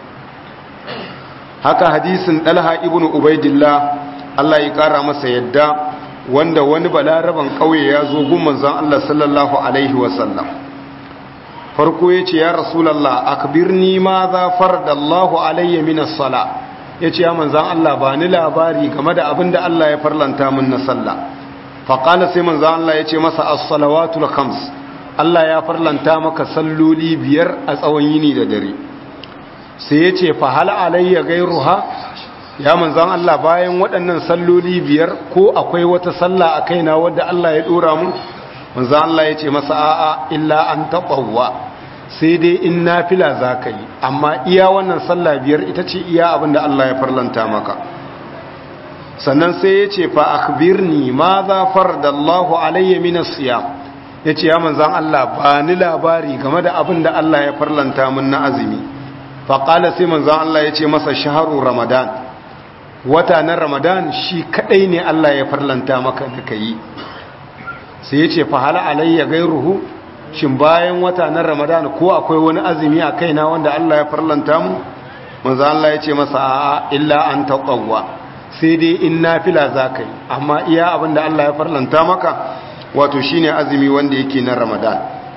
haka hadisin dalha ibnu ubaidillah Allah ya kara masa yadda wanda wani balaraban kauye ya zo gun manzon Allah sallallahu alaihi wasallam farko yace ya rasulullah akbirni ma za faradallahu alayya min as-sala yace ya manzon Allah ba ni labari game da abinda Allah ya farlanta min na sallah fa qala sai manzon Allah yace masa as-salawatul khams Allah ya farlanta maka salloli biyar a tsawon yini da dare sai yace fa hal alayya ghayruha ya manzan Allah bayan waɗannan salloli biyar ko akwai wata sallah a kaina wadda Allah ya ɗora mun manzan Allah ya ce masa a'a illa an taɓawa sai dai in na fila za ka yi amma iya wannan sallah biyar ita ce iya abin da Allah ya farlanta maka sannan sai ya ce fa akhbirni ma za fardallahu alayya min as-siyam ya ce ya manzan Allah ba ni labari game da abin da Allah ya farlanta mun na azumi fa qala sai manzan Allah ya ce masa shahru ramadan wata na ramadan shi kadai ne Allah ya farlanta maka da ka yi sai ya ce fahala alayya gairuhu shin bayan wata na ramadan ko akwai wani azumi a kaina wanda Allah ya farlanta mu manzo Allah ya ce masa a'a illa an taqawwa sai dai in nafila zakai amma iya abin da Allah ya farlanta maka wato shine azumi wanda yake na ramadan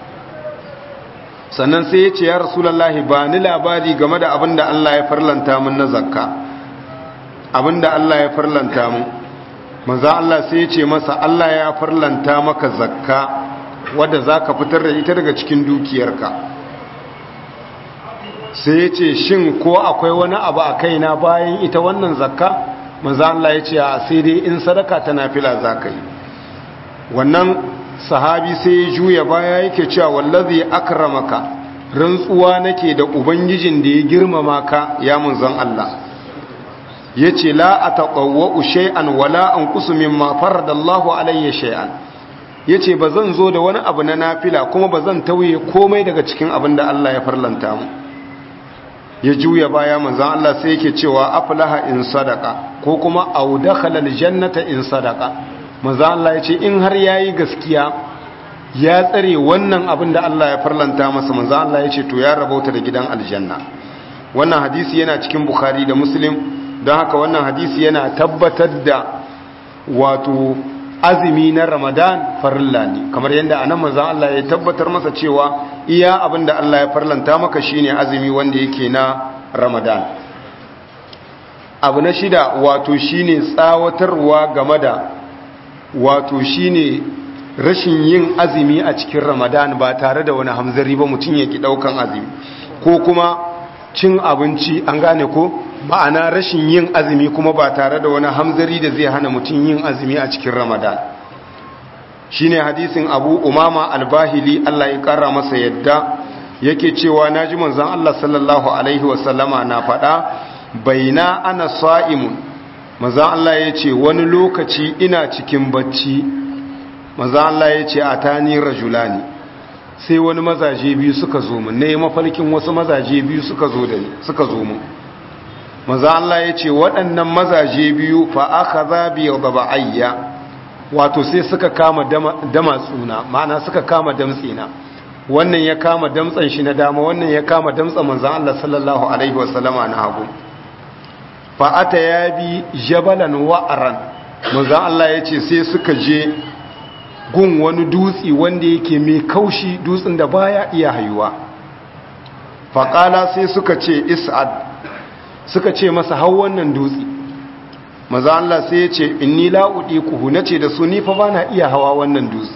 sannan sai ya ce ya rasulullahi ba ni labari game da abin da Allah ya farlanta mun na zakka abinda Allah ya farlanta mu manzo Allah sai ya ce masa Allah ya farlanta maka zakka wadda za ka fitar da ita daga cikin dukiyarka sai ya ce shin ko akwai wani abu a kaina bayan ita wannan zakka manzo Allah ya ce a sai dai in sadaka ta nafila za ka yi wannan sahabi sai ya juya baya yake cewa wallazi akramaka rantsuwa nake da ubangijin da ya girmama ka ya munzon Allah yace la ataqawwa shay'an wala anqusu mimma faradallahu alayya shay'an yace bazan zo da wani abu na nafila kuma bazan tauye komai daga cikin abin da Allah ya farlanta mu ya juya baya manzon Allah sai yake cewa aflaha in sadaka ko kuma au dakhala aljannata in sadaka manzon Allah yace in har yayi gaskiya ya tsare wannan abin da Allah ya farlanta masa manzon Allah yace to ya rabauta da gidan aljanna wannan hadisi yana cikin bukhari da muslim don haka wannan hadisi yana tabbatar da wato azumi na ramadan farilla ne kamar yadda anan manzon Allah ya tabbatar masa cewa iya abinda Allah ya farlanta maka shine azumi wanda yake na ramadan abu na shida wato shine tsawatarwa game da wato shine rashin yin azumi a cikin ramadan ba tare da wani hamzari ba mutum yake daukan azumi ko kuma cin abinci an gane ko ma'ana rashin yin azumi kuma ba tare da wani hamzari da zai hana mutum yin azumi a cikin ramadan shine hadisin abu umama albahili Allah ya kara masa yadda yake cewa naji manzon Allah sallallahu alaihi wasallama na faɗa baina ana sa'imun manzon Allah ya ce wani lokaci ina cikin bacci manzon Allah ya ce atani rajulani sai wani mazaje biyu suka zo mun ne mafarkin wasu mazaje biyu suka zo da ni suka zo mun maza Allah ya ce waɗannan mazaje biyu fa aka zabi ya gaba ayya wato sai suka kama dama tsuna ma'ana suka kama damtsina wannan ya kama damtsan shi na dama wannan ya kama damtsan manzan Allah sallallahu alaihi wasallama na hagu fa ata ya bi jabalan wa'aran manzan Allah ya ce sai suka je gun wani dutsi wanda yake mai kaushi dutsen da baya iya hayuwa faƙala sai suka ce is'ad suka ce masa hau wannan dutse maza Allah sai ya ce inni la'udi kuhu na ce da su ni fa ba na iya hawa wannan dutse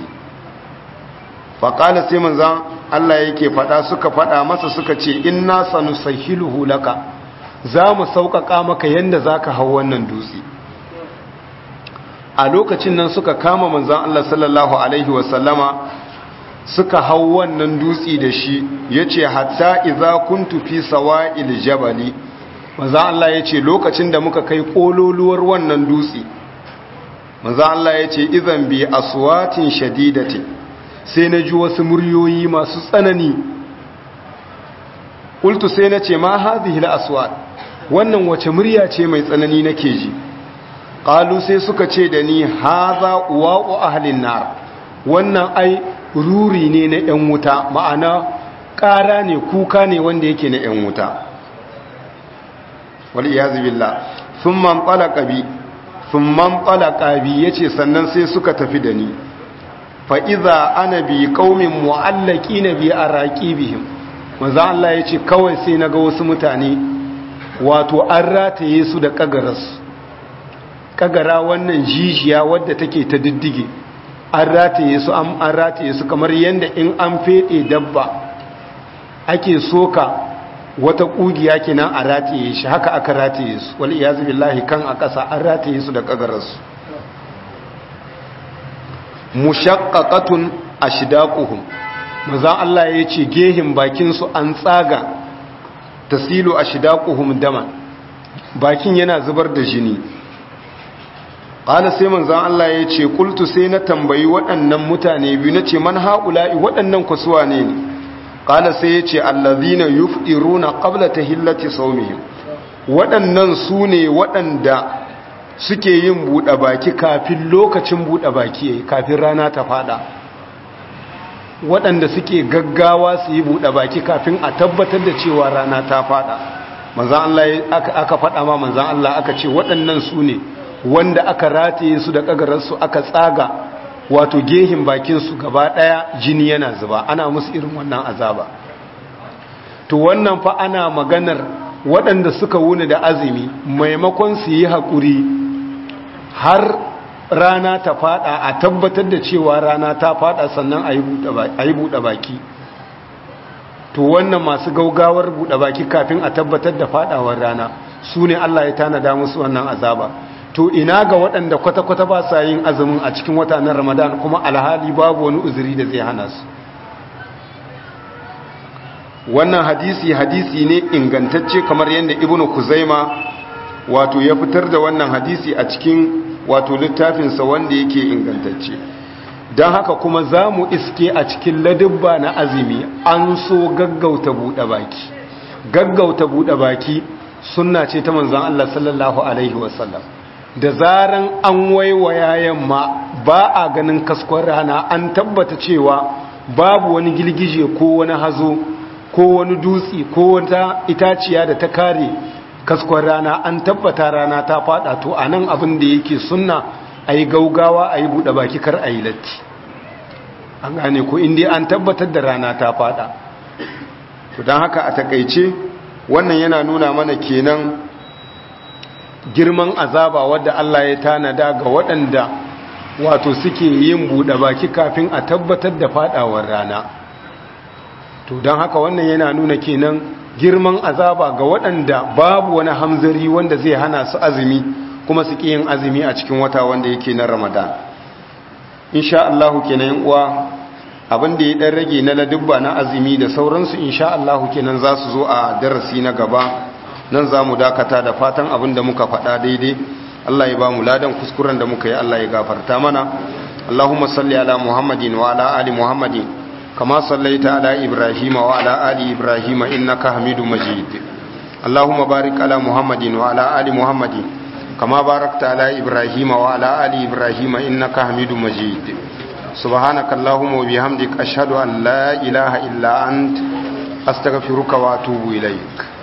faƙala sai maza Allah yake faɗa suka faɗa masa suka ce inna sanu sahiluhu laka za mu sauƙaƙa maka yadda za ka hau wannan dutse a lokacin nan suka kama manzan Allah sallallahu Alaihi wasallama suka hau wannan dutse da shi ya ce hatta iza kuntu fi sawa'il jabali maza Allah ya ce lokacin da muka kai ƙololuwar wannan dutse maza Allah ya ce izan bi aswatin shadidati sai na ji wasu muryoyi masu tsanani ƙultu sai na ce ma hazihi aswat wannan wace murya ce mai tsanani nake ji ƙalu sai suka ce da ni haza wa'u ahlin nar wannan ai ruri ne na 'yan wuta ma'ana ƙara ne kuka ne wanda yake na 'yan wuta wal iyazu billah thumma talaqa bi thumma talaqa bi yace sannan sai suka tafi da ni fa idza ana bi qaumin mu'allaqina bi araqibihim manzo Allah yace kawai sai naga wasu mutane wato an rataye su da kagaras kagara wannan jijiya wadda take ta diddige an rataye su an rataye su kamar yanda in an fede dabba ake soka wata kugiya kenan a rataye shi haka aka rataye su wal iyazu billahi kan a ƙasa an rataye su da kagararsu mushaqqaqatun ashdaquhum maza Allah ya ce gehin bakin su an tsaga tasilu ashdaquhum dama bakin yana zubar da jini qala sai manzon Allah ya ce qultu sai na tambayi waɗannan mutane biyu nace man haula'i waɗannan kusuwa ne ne qala sai ya ce allazina yufdiruna qabla tahillati sawmihim waɗannan su ne waɗanda suke yin buɗe baki kafin lokacin buɗe baki yayi kafin rana ta fada waɗanda suke gaggawa su yi buɗe baki kafin a tabbatar da cewa rana ta fada manzan Allah aka faɗa ma manzan Allah aka ce waɗannan su ne wanda aka rataye su da ƙagararsu aka tsaga wato gehin bakinsu gaba ɗaya jini yana zuba ana musu irin wannan azaba to wannan fa ana maganar waɗanda suka wuni da azumi maimakon su yi haƙuri har rana ta fada a tabbatar da cewa rana ta fada sannan a yi buɗe baki to wannan masu gaugawar buɗe baki kafin a tabbatar da fadawar rana su ne Allah ya tanada musu wannan azaba to ina ga waɗanda kwata-kwata ba sa yin azumin a cikin watanen ramadan kuma alhali babu wani uzuri da zai hana su wannan hadisi hadisi ne ingantacce kamar yadda ibnu kuzaima wato ya fitar da wannan hadisi a cikin wato littafinsa wanda yake ingantacce don haka kuma za mu iske a cikin ladubba na azumi an so gaggauta buɗe baki gaggauta buɗe baki sunna ce ta manzan Allah sallallahu Alaihi wasallam da zaran an waiwaya yamma ba a ganin kaskon rana an tabbata cewa babu wani gilgije ko wani hazo ko wani dutse ko wata itaciya da ta kare kaskon rana an tabbata rana ta fada to a nan abin da yake sunna a yi gaugawa a yi buɗe baki kar a yi latti an gane ko inda an tabbatar da rana ta fada to don haka a takaice wannan yana nuna mana kenan girman azaba wadda Allah ya tanada ga waɗanda wato suke yin buɗe baki kafin a tabbatar da fadawar rana to don haka wannan yana nuna kenan girman azaba ga waɗanda babu wani hamzari wanda zai hana su azumi kuma su ƙi yin azumi a cikin wata wanda yake na ramadan insha Allah kenan uwa abin da ya ɗan rage na ladubba na azumi da sauransu insha Allah kenan za su zo a darasi na gaba nan za mu dakata da fatan abin da muka faɗa daidai Allah ya ba mu ladan kuskuren da muka yi Allah ya gafarta mana Allahumma salli ala Muhammadin wa ala ali Muhammadin kama sallaita ala Ibrahim wa ala ali Ibrahim innaka Hamidum Majid Allahumma barik ala Muhammadin wa ala ali Muhammadin kama barakta ala Ibrahim wa ala ali Ibrahim innaka Hamidum Majid سبحانك اللهم وبحمدك أشهد أن لا إله إلا أنت أستغفرك وأتوب إليك